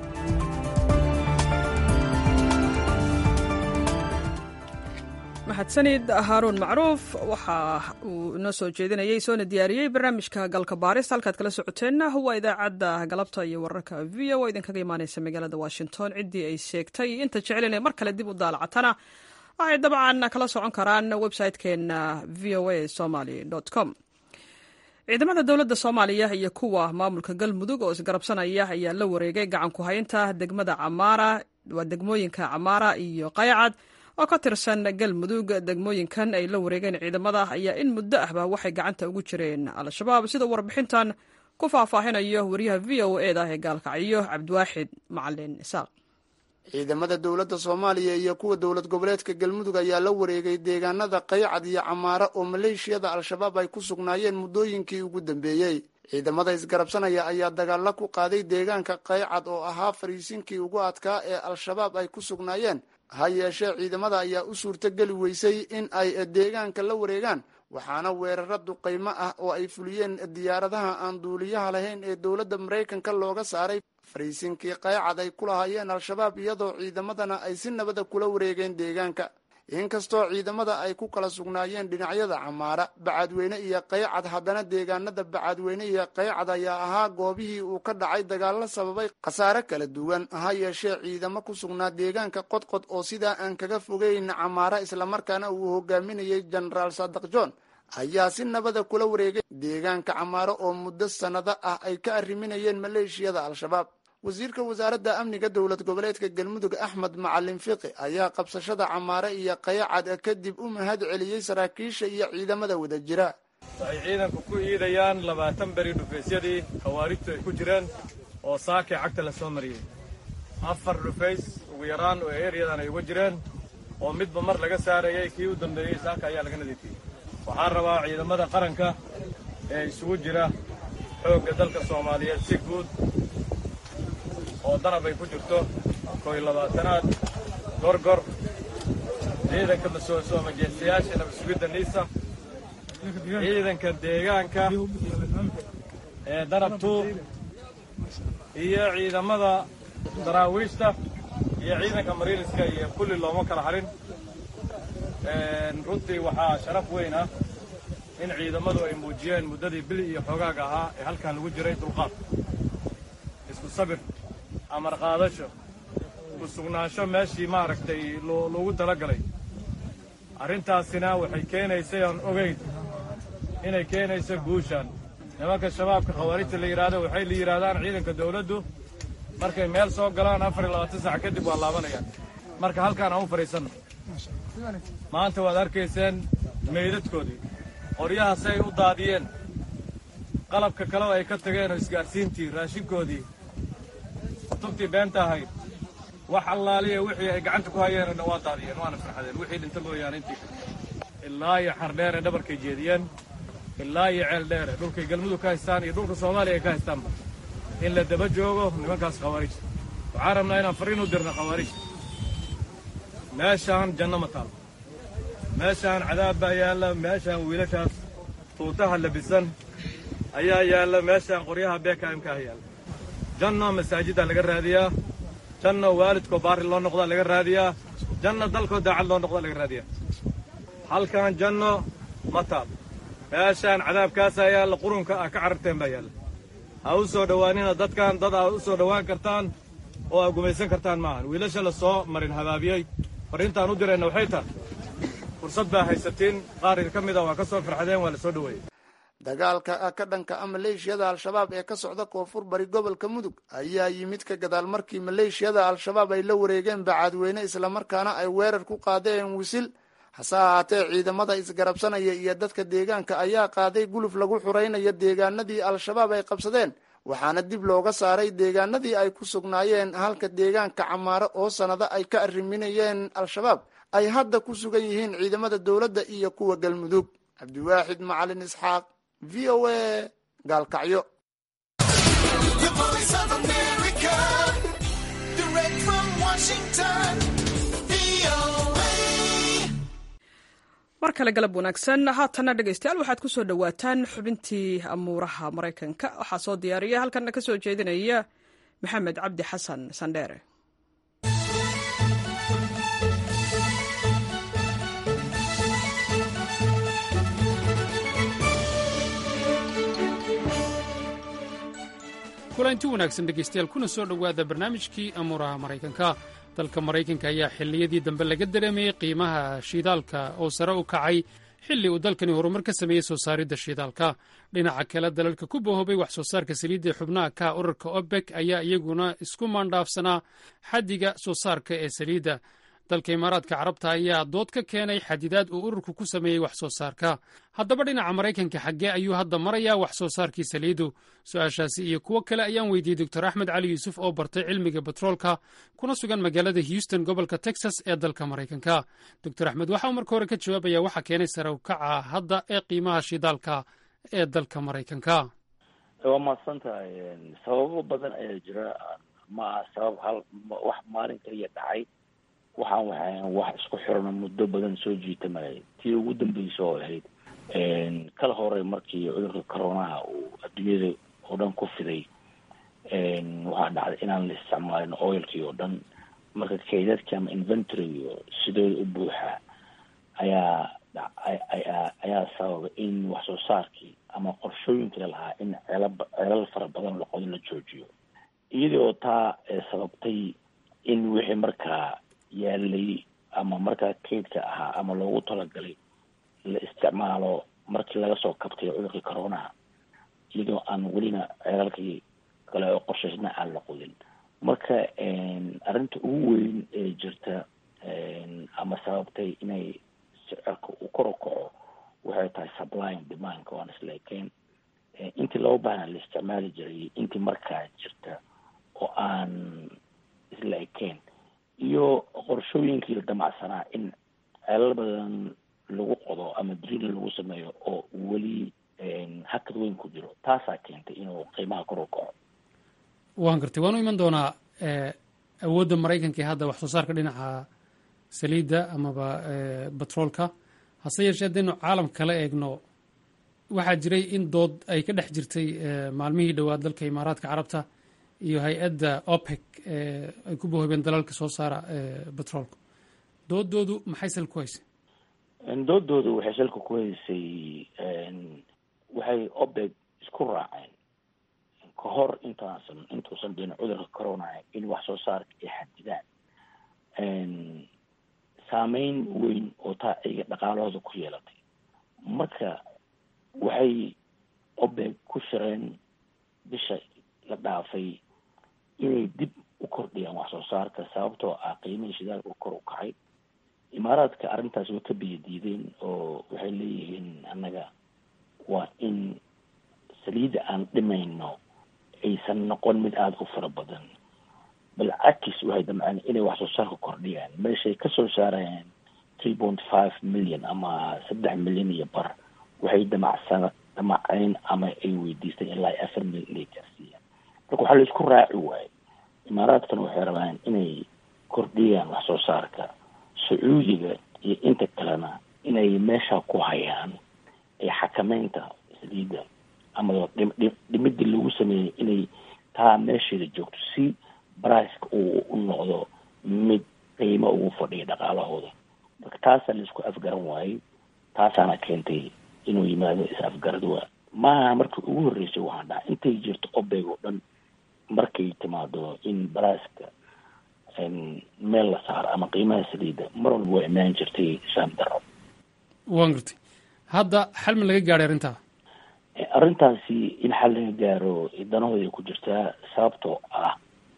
mahadsanid haaruun macruuf waxa uu inoo soo jeedinayay soona diyaariyey barnaamijka galka baaris halkaad kala socoteenna waa idaacadda galabta iyo wararka v o idinkaga imaaneysa magaalada washington ciddii ay sheegtay inta jecel inay mar kale dib u daalacatana waxay dabcan kala socon karaan website-keena v o a somaly com ciidamada dowladda soomaaliya iyo kuwa maamulka galmudug oo isgarabsanaya ayaa la wareegay gacan ku haynta degmada camaara waa degmooyinka camaara iyo qaycad oo ka tirsan galmudug degmooyinkan ay la wareegeen ciidamada ayaa in muddo ahba waxay gacanta ugu jireen al-shabaab sida warbixintan ku faahfaahinayo wariyaha v o e da ee gaalkacyo cabdiwaaxid macalin isaaq ciidamada dowladda soomaaliya iyo kuwa dowlad goboleedka galmudug ayaa la wareegay deegaanada qaycad iyo camaara oo maleeshiyada al-shabaab ay ku sugnaayeen muddooyinkii ugu dambeeyey ciidamada isgarabsanaya ayaa dagaalo ku qaaday deegaanka qaycad oo ahaa fariisinkii ugu adkaa ee al-shabaab ay ku sugnaayeen ha yeeshee ciidamada ayaa u suurtogeli weysay in ay deegaanka la wareegaan waxaana weeraro duqaymo ah oo ay fuliyeen diyaaradaha aan duuliyaha lahayn ee dowladda maraykanka looga saaray fariisinkii qaycad ay ku lahaayeen al-shabaab iyadoo ciidamadana ay si nabada kula wareegeen deegaanka inkastoo ciidamada ay ku kala sugnaayeen dhinacyada camaara bacadweyne iyo qaycad haddana deegaanada bacadweyne iyo qaycad ayaa ahaa goobihii uu ka dhacay dagaalo sababay khasaare kala duwan ha yeeshee ciidamo ku sugnaa deegaanka qodqod oo sidaa aan kaga fogeyn camaara islamarkaana uu hogaaminayay jenaraal sadak john ayaa si nabada kula wareegay deegaanka camaaro oo muddo sannado ah ay ka arriminayeen maleeshiyada al-shabaab wasiirka wasaaradda amniga dowlad goboleedka galmudug axmed macalin fiqi ayaa qabsashada camaare iyo qayacad kadib u mahad celiyey saraakiisha iyo ciidamada wada jira waxay ciidanku ku iidayaan labaatan beri dhufaysyadii khawaarijtu ay ku jireen oo saakay cagta la soo mariyey afar dhufays ugu yaraan oo eryadan ay uga jireen oo midba mar laga saarayay kii u dambeeyey saaka ayaa laga nadiifiyey waxaan rabaa ciidamada qaranka ee isugu jira xoogga dalka soomaaliyeed si guud oo danab ay ku jirto koy labaatanaad gorgor ciidanka masooso majeestayaasha nabasugidda niisa ciidanka deegaanka ee danab tuur iyo ciidamada daraawiishta iyo ciidanka mariiliska iyo kulli looma kala harin runtii waxaa sharaf weyn ah in ciidamadu ay muujiyeen muddadii bili iyo xoogaaga ahaa ee halkan lagu jiray dulqaad isku sabir amar qaadasho ku sugnaansho meeshii maaragtay loogu talagalay arrintaasina waxay keenaysay aan ogayn inay keenayso guushaan nimanka shabaabka khawaarijta la yidhaahdo waxay la yidhaahdaan ciidanka dawladdu markay meel soo galaan afar iyo labaatan sac kadib waa laabanayaan marka halkaan aan u fadhiisanno maanta waad arkayseen meydadkoodii qoryaha si ay u daadiyeen qalabka kaleo ay ka tageen oo isgaadhsiintii raashinkoodii kutubtii beenta ahayd wax allaaliya wixii ay gacanta ku hayeenna waa daadiyeen waana farxadeen wixii dhinta mooyaane intii ilaa iyo xardheere dhabarkay jeediyeen ilaa iyo ceel dheere dhulkay galmudug ka haystaan iyo dhulka soomaaliya ay ka haystaanba in la daba joogo nimankaas khawaarij waxaan rabnaa inaan fariin u dirno khawaarij meeshaan janno ma taal meeshaan cadaab baa yaalla meeshaan wiilashaas tuutaha labisan ayaa yaalla meeshaan qoryaha beekaamkaah yaalla janno masaajiddaa laga raadiyaa janno waalidkoo baari loo noqdaa laga raadiyaa janno dalkoo daacad loo noqdaa laga raadiyaa halkan janno ma taal meeshaan cadaabkaasaa yaalla qurunka ah ka cararteen baa yaalla ha u soo dhowaanina dadkan dad aa u soo dhowaan kartaan oo aa gumaysan kartaan maahan wiilasha la soo marin habaabiyey farriintaan u dirayna waxay tahay fursad baa haysatiin qaar idinka mid a waa ka soo farxadeen waa la soo dhoweeyey dagaalka ka dhanka ah maleeshiyada al-shabaab ee ka socda koonfur bari gobolka mudug ayaa yimid ka gadaal markii maleeshiyada al-shabaab ay la wareegeen bacadweyne islamarkaana ay weerar ku qaadeen wisil hase ahaatee ciidamada isgarabsanaya iyo dadka deegaanka ayaa qaaday guluf lagu xuraynayo deegaanadii al-shabaab ay qabsadeen waxaana dib looga saaray deegaanadii ay ku sugnaayeen halka deegaanka camaaro oo sannado ay ka arriminayeen al-shabaab ay hadda ku sugan yihiin ciidamada dowladda iyo kuwa galmudug cabdiwaaxid macalin isxaaq v o a gaalkacyo mar kale galab wanaagsan haatanna dhegaystayaal waxaad ku soo dhowaataan xubintii amuuraha maraykanka waxaa soo diyaariya halkanna ka soo jeedinaya maxamed cabdi xasan sandheere kulanti wanaagsan dhegaystayaal kuna soo dhowaada barnaamijkii amuuraha maraykanka dalka maraykanka ayaa xilliyadii dambe laga dareemayey qiimaha shiidaalka oo sare u kacay xilli uu dalkani horumar ka sameeyey soo saaridda shiidaalka dhinaca kale dalalka ku bohobay wax soo saarka saliidda ee xubnaha ka urarka obek ayaa iyaguna isku maandhaafsanaa xaddiga soo saarka ee saliidda dalka imaaraadka carabta ayaa dood ka keenay xadidaad uu ururku ku sameeyey wax soo saarka haddaba dhinaca maraykanka xaggee ayuu hadda marayaa wax soo saarkii saliidu su-aashaasi iyo kuwo kale ayaan weydiiyey doctor axmed cali yuusuf oo bartay cilmiga betroolka kuna sugan magaalada houston gobolka texas ee dalka maraykanka doctor axmed waxa uu marka hore ka jawaabaya waxa keenay sare u kaca hadda ee qiimaha shidaalka ee dalka maraykanka waa mahadsan tahay sababo badan ayaa jira ma aha sabab hal wax maalin kaliya dhacay waxaan waxaan wax isku xirano muddo badan soo jiitamayay tii ugu dambeysa oo ahayd kala hore markii cudurka coronaha uu adduunyada oo dhan ku fiday waxaa dhacday inaan la isticmaalin oilkii oo dhan marka kaydadkii ama inventory sidooda u buuxa ayaa ayaa ayaa sababa in wax soo saarkii ama qorshooyinkii lalahaa in ceelab ceelal fara badan laqodo la joojiyo iyadoo taa sababtay in wixii markaa yaalay ama markaa kaydka ahaa ama loogu talagalay la isticmaalo markii laga soo kabtay cudurkii coronaha iyadoo aan welina ceelalkii kale oo qorshaysna aan la qodin marka arrinta ugu weyn ee jirta ama sababtay inay sicirka uu kor u kaco waxay tahay supply and demandka waan isla ekeen intii loo baahna la isticmaali jiray intii markaa jirta oo aan isla ekeen iyo qorshooyinkii la damacsanaa in ceelal badan lagu qodo ama drill lagu sameeyo oo weli hakad weyn ku jiro taasaa keentay inuu qiimaha kor u kaco waan gartay waan u iman doonaa awoodda maraykanka ee hadda wax soo saarka dhinaca saliidda amaba batroolka hase yeeshee haddaynu caalam kala eegno waxaa jiray in dood ay ka dhex jirtay maalmihii dhowaa dalka imaaraadka carabta iyo hay-adda opec ay ku bohobeen dalalka soo saara batroolka doodoodu maxay sal ku haysay doodoodu waxay salka ku haysay waxay opec isku raaceen ka hor intaasan intuusan dhicin cudurka corona in wax soo saarka ay xadidaan saameyn weyn oo taa ayaga dhaqaalahooda ku yeelatay marka waxay opec ku shireen bisha la dhaafay inay dib u kordhiyaan wax soo saarka sababtoo ah qiimihii shidaalka u kor u kacay imaaraadka arrintaas way ka biyo diideen oo waxay leeyihiin annaga waa in saliidda aan dhimayno aysan noqon mid aada u fara badan bal cakis waxay damceen inay wax soo saarka kordhiyaan meeshay kasoo saarayaan three point five million ama saddex milyan iyo bar waxay damacsan damaceen ama ay weydiisteen ilaa afar milyan inay gaarsiiyaan marka waxaa la isku raaci waaye imaaraadkana waxay rabaan inay kordhiyaan wax soo saarka sacuudiga iyo inta kalena inay meesha ku hayaan ee xakameynta saliidda ama dhimidii lagu sameeyey inay taa meesheeda joogto si briceka uu u noqdo mid qiimo ugu fadhiya dhaqaalahooda marka taasaa la isku afgaran waayey taasaana keentay inuu yimaado is afgarad waa maaha markii ugu horreysay waxaan dhaha intay jirto obeg oo dhan markay timaado in briceka meel la saaro ama qiimaha saliidda mar walba waa imaan jirtay saam daro waan gartay hadda xal ma laga gaadhay arrintaa arrintaasi in xal laga gaaro danahooda ku jirtaa sababtoo ah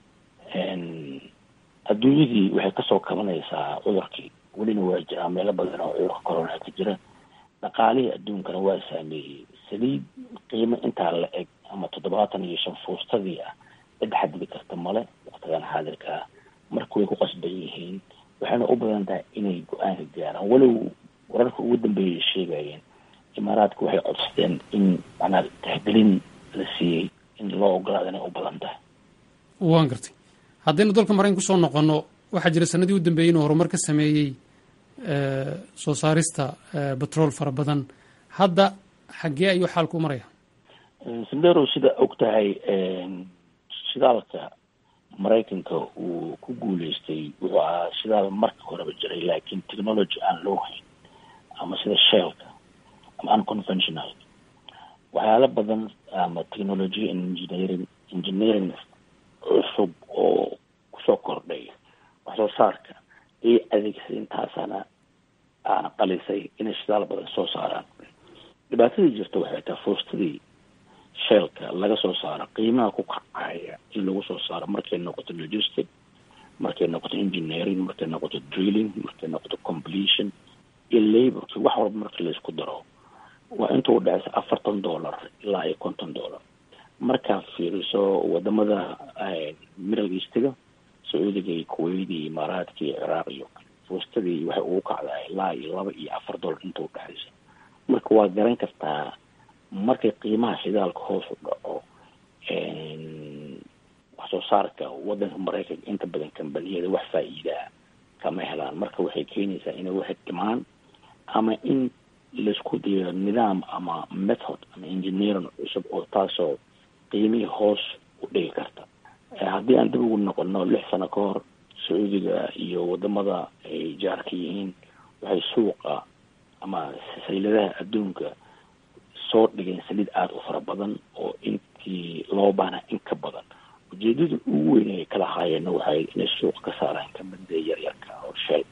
adduunyadii waxay kasoo kabanaysaa cudurkii welina waa jiraa meelo badan oo cudurka corona ka jira dhaqaalihii adduunkana waa saameeyey saliid qiimo intaa la eg ama toddobaatan iyo shan fuustadii ah cid xadidi karta male waqtigan xaadirka ah marka way ku qasban yihiin waxayna u badan tahay inay go-aanka gaaraan walow wararka ugu dambeeyay sheegayeen imaaraadka waxay codsadeen in macnaa tixgelin la siiyey in loo ogolaado inay u badan tahay waan gartay haddaynu dalka maraykan kusoo noqonno waxaa jira sanadii u dambeeyey inuu horumar ka sameeyey soo saarista batrool fara badan hadda xaggee ayuu xaalku maraya sandero sida og tahay shidaalka maraykanka uu ku guuleystay wuxuu ahaa shidaal marka horeba jiray laakiin technology aan loo hayn ama sida sheelka ama unconventional waxyaalo badan ama technology engineering engineering cusub oo kusoo kordhay wax soo saarka ayay adeegsay intaasana aana qalisay inay shidaal badan soo saaraan dhibaatadii jirta waxay tahay fuustadii sheelka laga soo saaro qiimaha ku kacaya in lagu soo saaro markay noqoto logistic markay noqoto engineering markay noqoto drilling markay noqoto completion iyo laborki wax walba marka laisku daro waa inta u dhexeysa afartan dollar ilaa iyo konton dollar markaad fiiriso wadamada middle eastiga sacuudiga iyo kuwait iyo imaaraadka iyo ciraaq iyo fuustadii waxay ugu kacdaa ilaa iyo laba iyo afar dollar inta u dhexeysa marka waa garan kartaa markay qiimaha shidaalka hoos u dhaco soo saarka wadanka maraykanka inta badan kambaniyada wax faa-iidaa kama helaan marka waxay keenaysaa inay waxay dhimaan ama in laisku dayo nidaam ama method ama engineering cusub oo taasoo qiimihii hoos u dhigi karta haddii aan dib ugu noqono lix sano ka hor sacuudiga iyo wadamada ay jaarka yihiin waxay suuqa ama sayladaha adduunka soo dhigeen saliid aada u fara badan oo intii loo baahna in ka badan ujeedada ugu weyn ay kala haayeenna waxay inay suuqa ka saaraan kamida yaryarka oo sheeg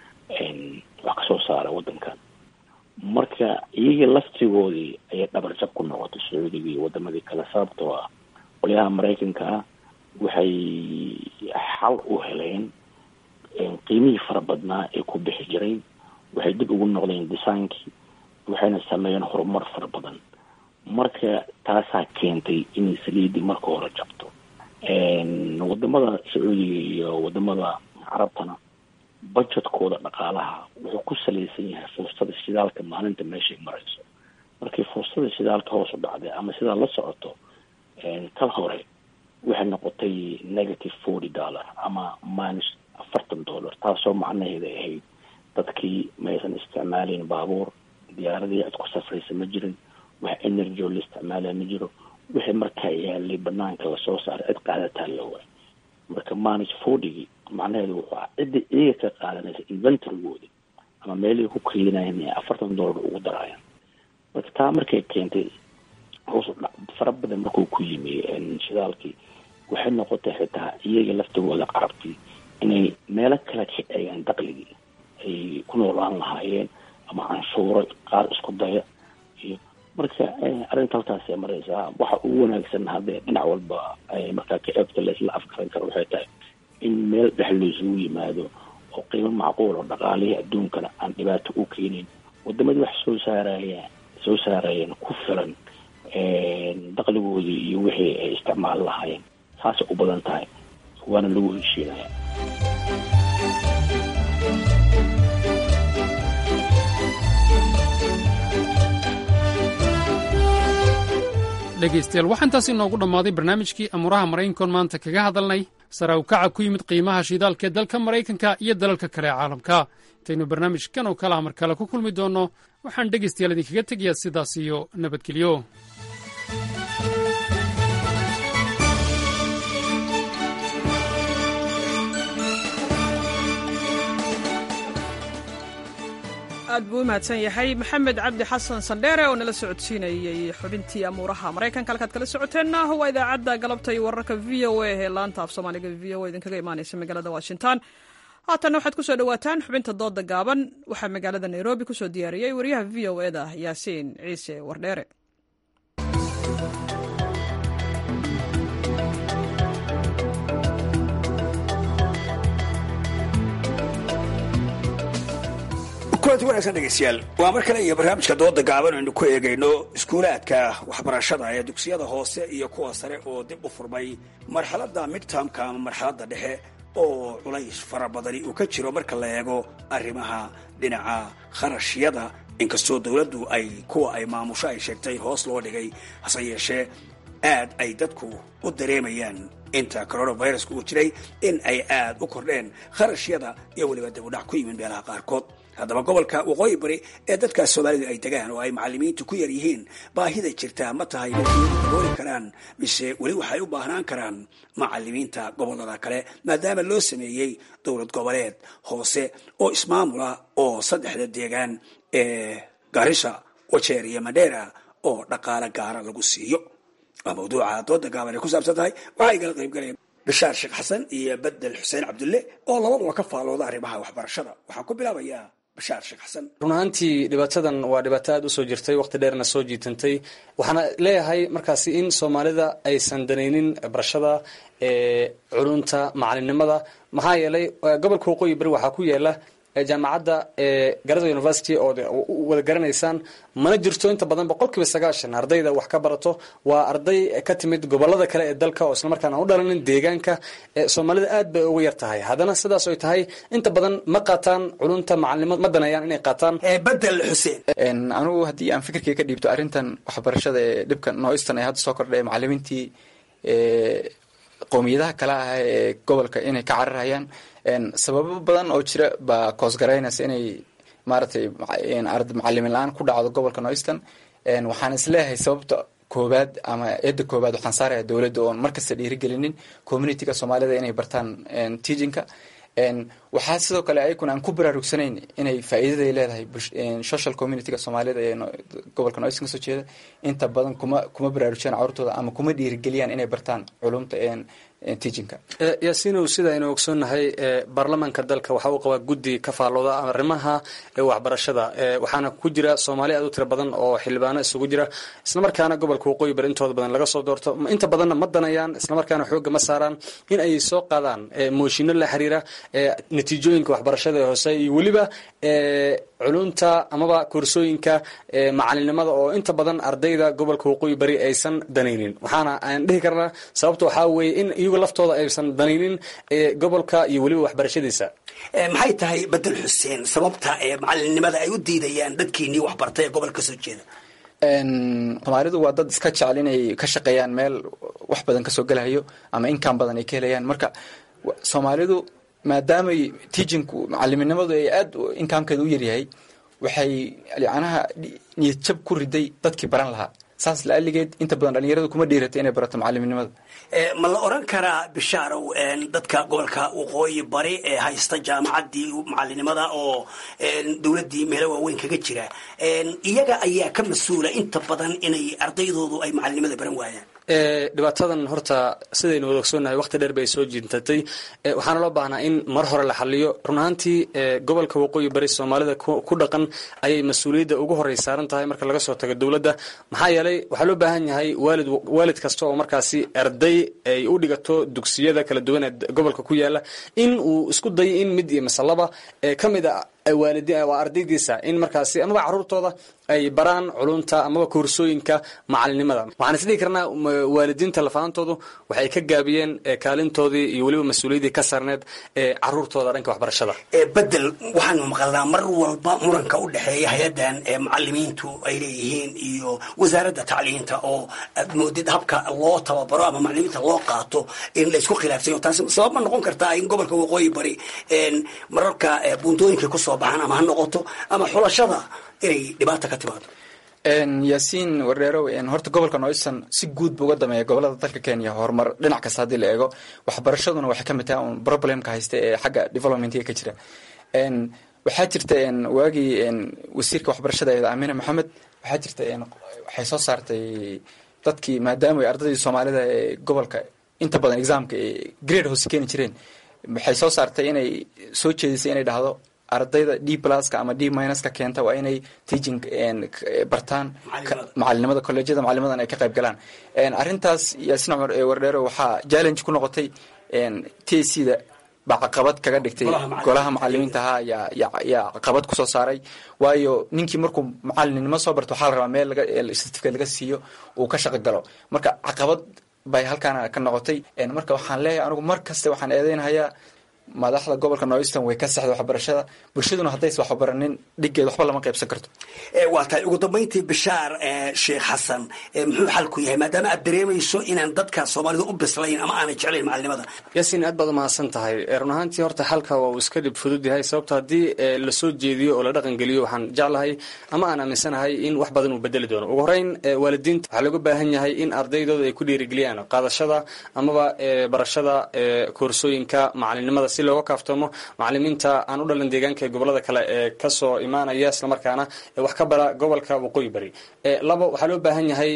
wax kasoo saara wadankan marka iyaga laftigoodii ayay dhabarjab ku noqotay sacuudiga iyo wadamadii kale sababtoo ah qolyaha maraykanka ah waxay xal u heleen qiimihii fara badnaa ee ku bixi jiray waxay dib ugu noqdeen disaankii waxayna sameeyeen horumar fara badan marka taasaa keentay inay saliidii marka hore jabto wadamada sacuudiga iyo wadamada carabtana budgetkooda dhaqaalaha wuxuu ku salaysan yahay fursada shidaalka maalinta meeshay marayso markii fursada shidaalka hoos u dhacday ama sidaa la socoto kal hore waxay noqotay negative forty dollar ama minus afartan dollar taasoo macnaheeda ahayd dadkii maysan isticmaalayn baabuur diyaaradii cid ku safraysa ma jirin wax energy oo la isticmaalaya ma jiro wixii markaa yaalay banaanka lasoo saaray cid qaadataa la waay marka minus fortygii macnaheedu wuxuu ah cidda iyaga ka qaadanaysa inventorygoodi ama meelihii ku keenayan ee afartan dollar ugu daraayaan marka taa markay keentay hoos u dhac fara badan markuu ku yimi shidaalkii waxay noqotay xitaa iyaga laftigooda carabtii inay meelo kale ka eegaan daqligii ay ku noolaan lahaayeen ama canshuuro qaar isku daya iyo marka arrinta halkaasay maraysaa waxa ugu wanaagsan haddee dhinac walba markaa ka eegto laisla afkaran karo waxay tahay in meel dhex laysugu yimaado oo qiimo macquul oo dhaqaalihii adduunkana aan dhibaato u keenin wadamadii wax soo saaraya soo saarayeen ku filan daqligoodii iyo wixii ay isticmaal lahaayeen saasay u badan tahay waana lagu heshiinaya dhegaystayaal waxaa intaas inoogu dhammaaday barnaamijkii amuuraha maraykankoon maanta kaga hadalnay sara ukaca ku yimid qiimaha shidaalka ee dalka maraykanka iyo dalalka kale ee caalamka intaynu barnaamijkan oo kalaha mar kale ku kulmi doonno waxaan dhegaystayaal idinkaga tegayaa sidaas iyo nabadgelyo aad buu u mahadsan yahay maxamed cabdi xasan sandheere oo nala socodsiinayey xubintii amuuraha maraykanka halkaad kala socoteenna waa idaacadda galabta iyo wararka v o a ee laanta af soomaaliga v o a idinkaga imaanaysa magaalada washington haatanna waxaad kusoo dhawaataan xubinta dooda gaaban waxaa magaalada nairobi kusoo diyaariyey wariyaha v o eda yaasiin ciise wardheere kulanti wanaagsan dhegeystayaal waa mar kale iyo barnaamijka dooda gaaban aynu ku eegayno iskuulaadka waxbarashada ee dugsiyada hoose iyo kuwa sare oo dib u furmay marxaladda midtermka ama marxaladda dhexe oo culays fara badani uu ka jiro marka la eego arrimaha dhinaca kharashyada inkastoo dowladdu ay kuwa ay maamusho ay sheegtay hoos loo dhigay hase yeeshee aad ay dadku u dareemayaan inta coronaviruska uu jiray in ay aad u kordheen kharashyada iyo weliba dibudhac ku yimid meelaha qaarkood haddaba gobolka waqooyi bari ee dadkaas soomaalidu ay degaan oo ay macalimiintu ku yar yihiin baahida jirtaa ma tahay dadkiyadu dabooli karaan mise weli waxay u baahnaan karaan macalimiinta gobolada kale maadaama loo sameeyey dowlad goboleed hoose oo ismaamula oo saddexda deegaan ee garisha wajeer iyo madheera oo dhaqaale gaara lagu siiyo waa mawduuca dooda gaaban ay ku saabsan tahay waxaa igala qayb galaya bishaar sheekh xasan iyo bedel xuseen cabdulle oo labaduba ka faalooda arrimaha waxbarashada waxaan ku bilaabayaa bishaar sheekh xasan run ahaantii dhibaatadan waa dhibaato aada usoo jirtay waqti dheerna soo jiitantay waxaana leeyahay markaasi in soomaalida aysan danaynin barashada culunta macalinimada maxaa yeelay gobolka waqooyi bari waxaa ku yaala jaamacadda garada university oo wada garanaysaan mana jirto inta badan boqol kiiba sagaashan ardayda wax ka barato waa arday ka timid gobolada kale ee dalka oo islamarkaana u dhalanin deegaanka soomaalida aad bay uga yar tahay haddana sidaas oy tahay inta badan ma qaataan culunta macalinimo ma danayaan inay qaataan bedel xuseen anugu haddii aan fikirkay ka dhiibto arrintan waxbarashada ee dhibka nooistan ee hadda soo kordhay macalimiintii qowmiyadaha kale ah ee gobolka inay ka cararayaan sababo badan oo jira baa koosgaraynaysa inay maaragtay macalimiin la-aan ku dhacdo gobolka noyston waxaan isleeyahay sababta koobaad ama eedda koobaad waxaan saaraya dowladda oon markasta dhiirigelinin communityga soomaalida inay bartaan teachinka waxaa sidoo kale ayaguna aan ku baraarugsanayn inay faa'iidaday leedahay social communityga soomaalida ee gobolka noyston kasoo jeeda inta badan kuma kuma baraarujiyaan carurtooda ama kuma dhiirigeliyaan inay bartaan culumta teachinka yaasiinow sida aynu ogsoonnahay baarlamaanka dalka waxa uu qabaa guddi ka faallooda arrimaha waxbarashada waxaana ku jira soomaali aad u tiro badan oo xildhibaano isugu jira islamarkaana gobolka waqooyi bari intooda badan laga soo doorto inta badanna ma danayaan islamarkaana xoogga ma saaraan in ay soo qaadaan mooshinno la xiriira natiijooyinka waxbarashada ee hoose iyo weliba culunta amaba koorsooyinka macalinimada oo inta badan ardayda gobolka waqooyi bari aysan danaynin waxaana aan dhihi karnaa sababta waxaa weeye in iyagu laftooda aysan danaynin gobolka iyo weliba waxbarashadiisa maxay tahay bedel xuseen sababta ee macalinimada ay u diidayaan dadkiinii waxbartay ee gobolka kasoo jeeda soomaalidu waa dad iska jecel inay ka shaqeeyaan meel wax badan kasoo gelahayo ama inkaan badan ay ka helayaan marka soomaalidu maadaamay teachinku macaliminimadu ay aada inkaamkeeda u yaryahay waxay yacnaha niyad jab ku riday dadkii baran lahaa saas la-aligeed inta badan dhalinyaradu kuma dhiiratay inay barato macaliminimada ma la oran karaa bishaarow dadka gobolka waqooyi bari ee haysta jaamacaddii macalinimada oo dowladdii meelo waaweyn kaga jira iyaga ayaa ka mas-uula inta badan inay ardaydoodu ay macalinimada baran waayaan dhibaatadan horta sidaynu wada ogsoonnahay waqti dheer bay soo jiintatay waxaana loo baahnaa in mar hore la xaliyo run ahaantii gobolka waqooyi bari soomaalida ku dhaqan ayay mas-uuliyadda ugu horey saaran tahay marka laga soo tago dowladda maxaa yeelay waxaa loo baahan yahay waalid waalid kasta oo markaasi arday ay u dhigato dugsiyada kala duwan ee gobolka ku yaala in uu isku dayo in mid iyo masalaba ka mid a waa ardaydiisa in markaasi amaba caruurtooda ay baraan culunta amaba koorsooyinka macalinimada waxaan isdhihi karnaa waalidiinta lafaantoodu waxay ka gaabiyeen kaalintoodii iyo weliba mas-uuliyaddii ka saarneed ee caruurtooda dhanka waxbarashada bedel waxaanu maqalnaa mar walba muranka u dhexeeya hay-addan macalimiintu ay leeyihiin iyo wasaaradda tacliinta oo aad moodid habka loo tababaro ama macalimiinta loo qaato in la isku khilaafsayo taasi sabab ma noqon kartaa in gobolka waqooyi bari mararka buuntooyinka kusoo baxaan ama ha noqoto ama xulashada inay dhibaata ka timaado yaasiin wardheerow horta gobolka noyson si guud bu uga dameeya gobolada dalka kenya horumar dhinac kasta haddii la eego waxbarashaduna waxay ka mid tahay un problemka haysta ee xagga developmentiga ka jira waxaa jirta waagii wasiirka waxbarashada eed amina maxamed waxaa jirta waxay soo saartay dadkii maadaama ay ardaydii soomaalida ee gobolka inta badan examka ee grade hoose keeni jireen waxay soo saartay inay soo jeedisay inay dhahdo ardayda d pluska ama d minuska keenta waa inay teaching bartaan macalinimada colleejyada macalinimadan ay ka qayb galaan arrintaas yaasin cumar ee wardheero waxaa challenge ku noqotay t c da baa caqabad kaga dhigtay golaha macalimiinta ahaa yaa yaa caqabad kusoo saaray waayo ninkii markuu macalinimo soo barto waxaa la rabaa meel certificate laga siiyo uu ka shaqo galo marka caqabad bay halkaana ka noqotay marka waxaan leeyahay anigu mar kaste waxaan eedeynahayaa madaxda gobolka northern way ka saxda waxbarashada bulshaduna haddays waxbaranin dhigeed waxba lama qaybsan karto waa tahay ugu dambayntii bishaar sheekh xasan muxuu xalku yahay maadaama aad dareemayso inaan dadka soomaalida u bislayn ama aanay jeclayn macalinimada yaasiin aad baad umahadsan tahay run ahaantii horta xalka waa uu iska dhib fudud yahay sababto haddii lasoo jeediyo oo la dhaqan geliyo waxaan jeclahay ama aan aaminsanahay in wax badan uu bedeli doono ugu horeyn waalidiinta waxaa looga baahan yahay in ardaydooda ay ku dhiirigeliyaan qaadashada amaba barashada koorsooyinka macalinimada si looga kaaftoomo macalimiinta aan u dhalan deegaanka ee gobolada kale ee kasoo imaanaya islamarkaana wax ka bara gobolka waqooyi bari labo waxaa loo baahan yahay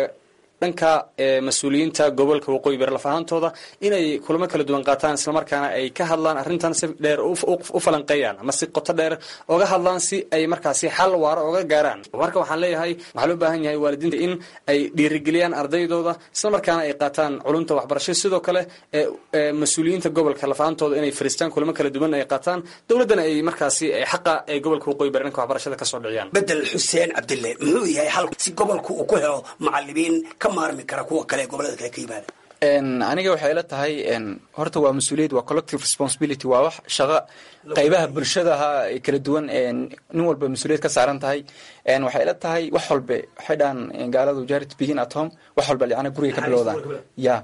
dhanka mas-uuliyiinta gobolka waqooyi bari laf ahaantooda inay kulamo kala duwan qaataan islamarkaana ay ka hadlaan arrintan si dheer u falanqeeyaan ama si qoto dheer oga hadlaan si ay markaasi xal waara oga gaaraan marka waxaan leeyahay waxaa loo baahan yahay waalidiinta in ay dhiirigeliyaan ardaydooda islamarkaana ay qaataan culunta waxbarasho sidoo kale mas-uuliyiinta gobolka laf ahaantooda inay fariistaan kulamo kala duwan ay qaataan dowladdana ay markaasi xaqa ay gobolka waqooyi bari dhanka waxbarashada kasoo dhiciyaan bedel xuseen cabdille muxuu yahay xal si gobolku uu ku helo macalimiin maarmi kara kuwa kale ee gobolada kale ka yimaada aniga waxay ila tahay horta waa mas-uuliyad waa collective responsibility waa wax shaqo qaybaha bulshadaha ay kala duwan nin walba mas-uuliyad ka saaran tahay waxay ila tahay wax walbe waxay dhahan gaaladu jarit begin at home wax walba licana guriga ka bilowdaan ya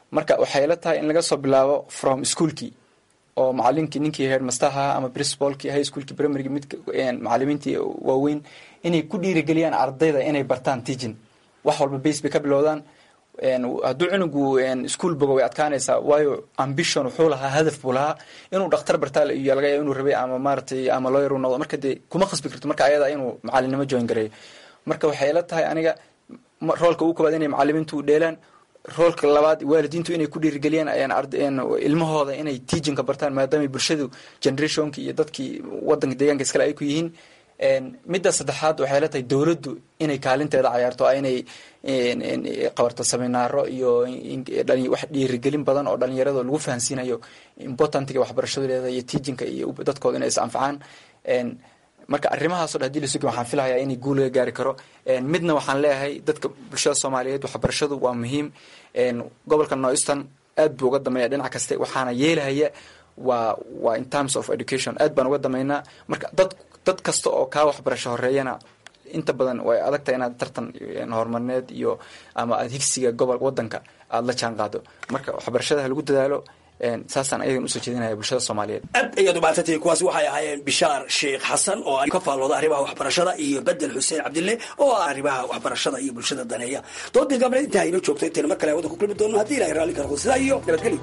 marka waxay la tahay in laga soo bilaabo from schoolkii oo macalinkii ninkii headmasterha ama principalkii high schoolkii primarygi mid macalimiintii waaweyn inay ku dhiirigeliyaan ardayda inay bartaan teaching wax walba base bay ka bilowdaan hadduu cunugu ischool bogo way adkaanaysaa waayo ambition wuxuu lahaa hadaf buu lahaa inuu dhakhtar bartaa iyo laga yaaba inuu rabay ama maaratay ama lawyer uu noqdo marka dee kuma khasbi karto marka ayada inuu macalinimo join gareeyo marka waxay la tahay aniga roolka ugu koobaad inay macalimiintu u dheelaan roolka labaad waalidiintu inay ku dhiirigeliyaan ilmahooda inay teachinka bartaan maadaama bulshadu generationki iyo dadkii wadanka deegaanka iskale ay ku yihiin midda saddexaad waxay la tahay dowladdu inay kaalinteeda cayaarto inay qabarto seminaaro iyo wax dhiirigelin badan oo dhalinyarada lagu fahansiinayo importantiga waxbarashadu leedahay iyo teachinka iyo dadkooda inay is anfacaan marka arrimahaaso dhan hadii lasugi waxaan filahayaa inay guul laga gaari karo midna waxaan leeyahay dadka bulshada soomaaliyeed waxbarashadu waa muhiim gobolka northeastern aad buu uga dameeya dhinac kaste waxaana yeelahaya waa waa in terms of education aad baan uga dameynaa marka dad dad kasta oo kaa waxbarasho horeeyana inta badan way adagtahay inaad tartan horumarineed iyo ama aad higsiga gobol wadanka aada la jaan qaado marka waxbarashada ha lagu dadaalo saasaan ayagan usoo jeedinaya bulshada soomaaliyeed aad ayaad umaadsantihiin kuwaasi waxay ahaayeen bishaar sheekh xasan oo ka faallooda arrimaha waxbarashada iyo bedel xuseen cabdille oo ah arrimaha waxbarashada iyo bulshada daneeya doodii gabneed intaa inoo joogto intayna mar kale wadan ku kulmi doono haddii ilahay raalli karo sidaa iyo nabadgelyo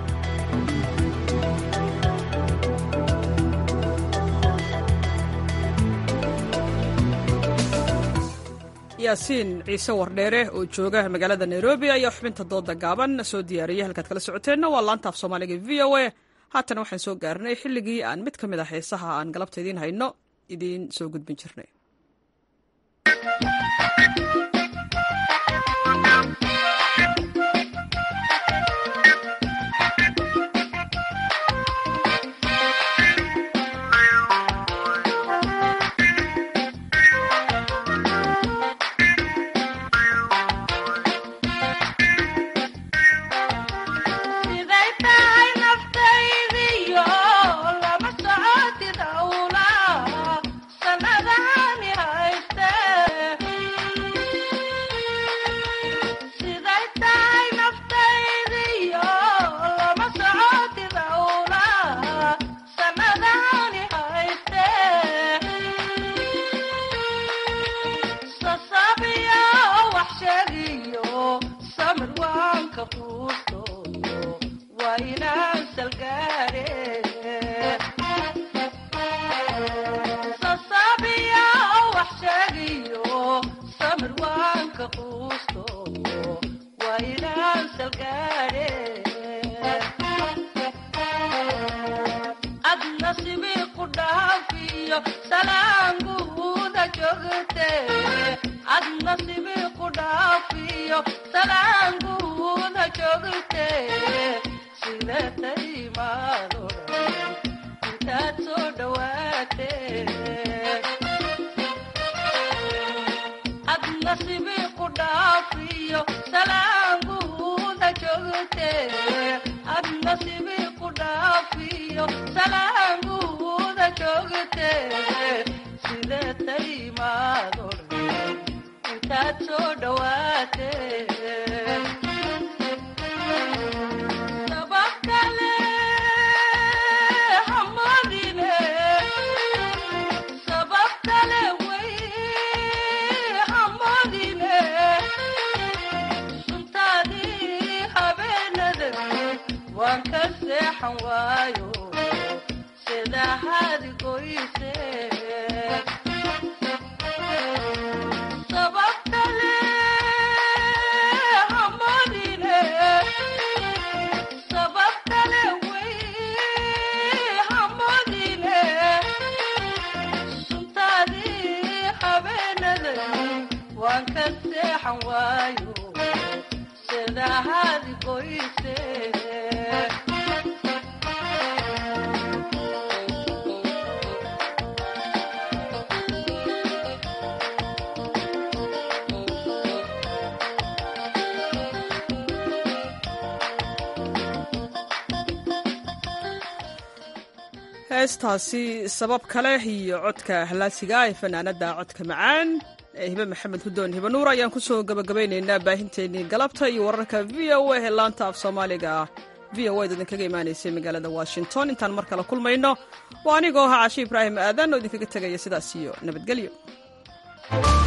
yaasiin ciise wardheere oo jooga magaalada nairobi ayaa xubinta dooda gaaban soo diyaariyay halkaad kala socoteenna waa laanta af soomaaliga v o a haatan waxaan soo gaarnay xilligii aan mid ka mid a heesaha aan galabta idiin hayno idiin soo gudbin jirnay heestaasi sabab kale iyo codka halaasiga ee fanaanada codka macaan ee hibe maxamed hudoon hibe nuur ayaan kusoo gabagabaynaynaa baahinteennii galabta iyo wararka v o a ee laanta af soomaaliga ah v o a idinkaga imaanaysay magaalada washington intaan mar kale kulmayno waa anigoo ahaa cashi ibraahim aadan oo idinkaga tegaya sidaas iyo nabadgelyo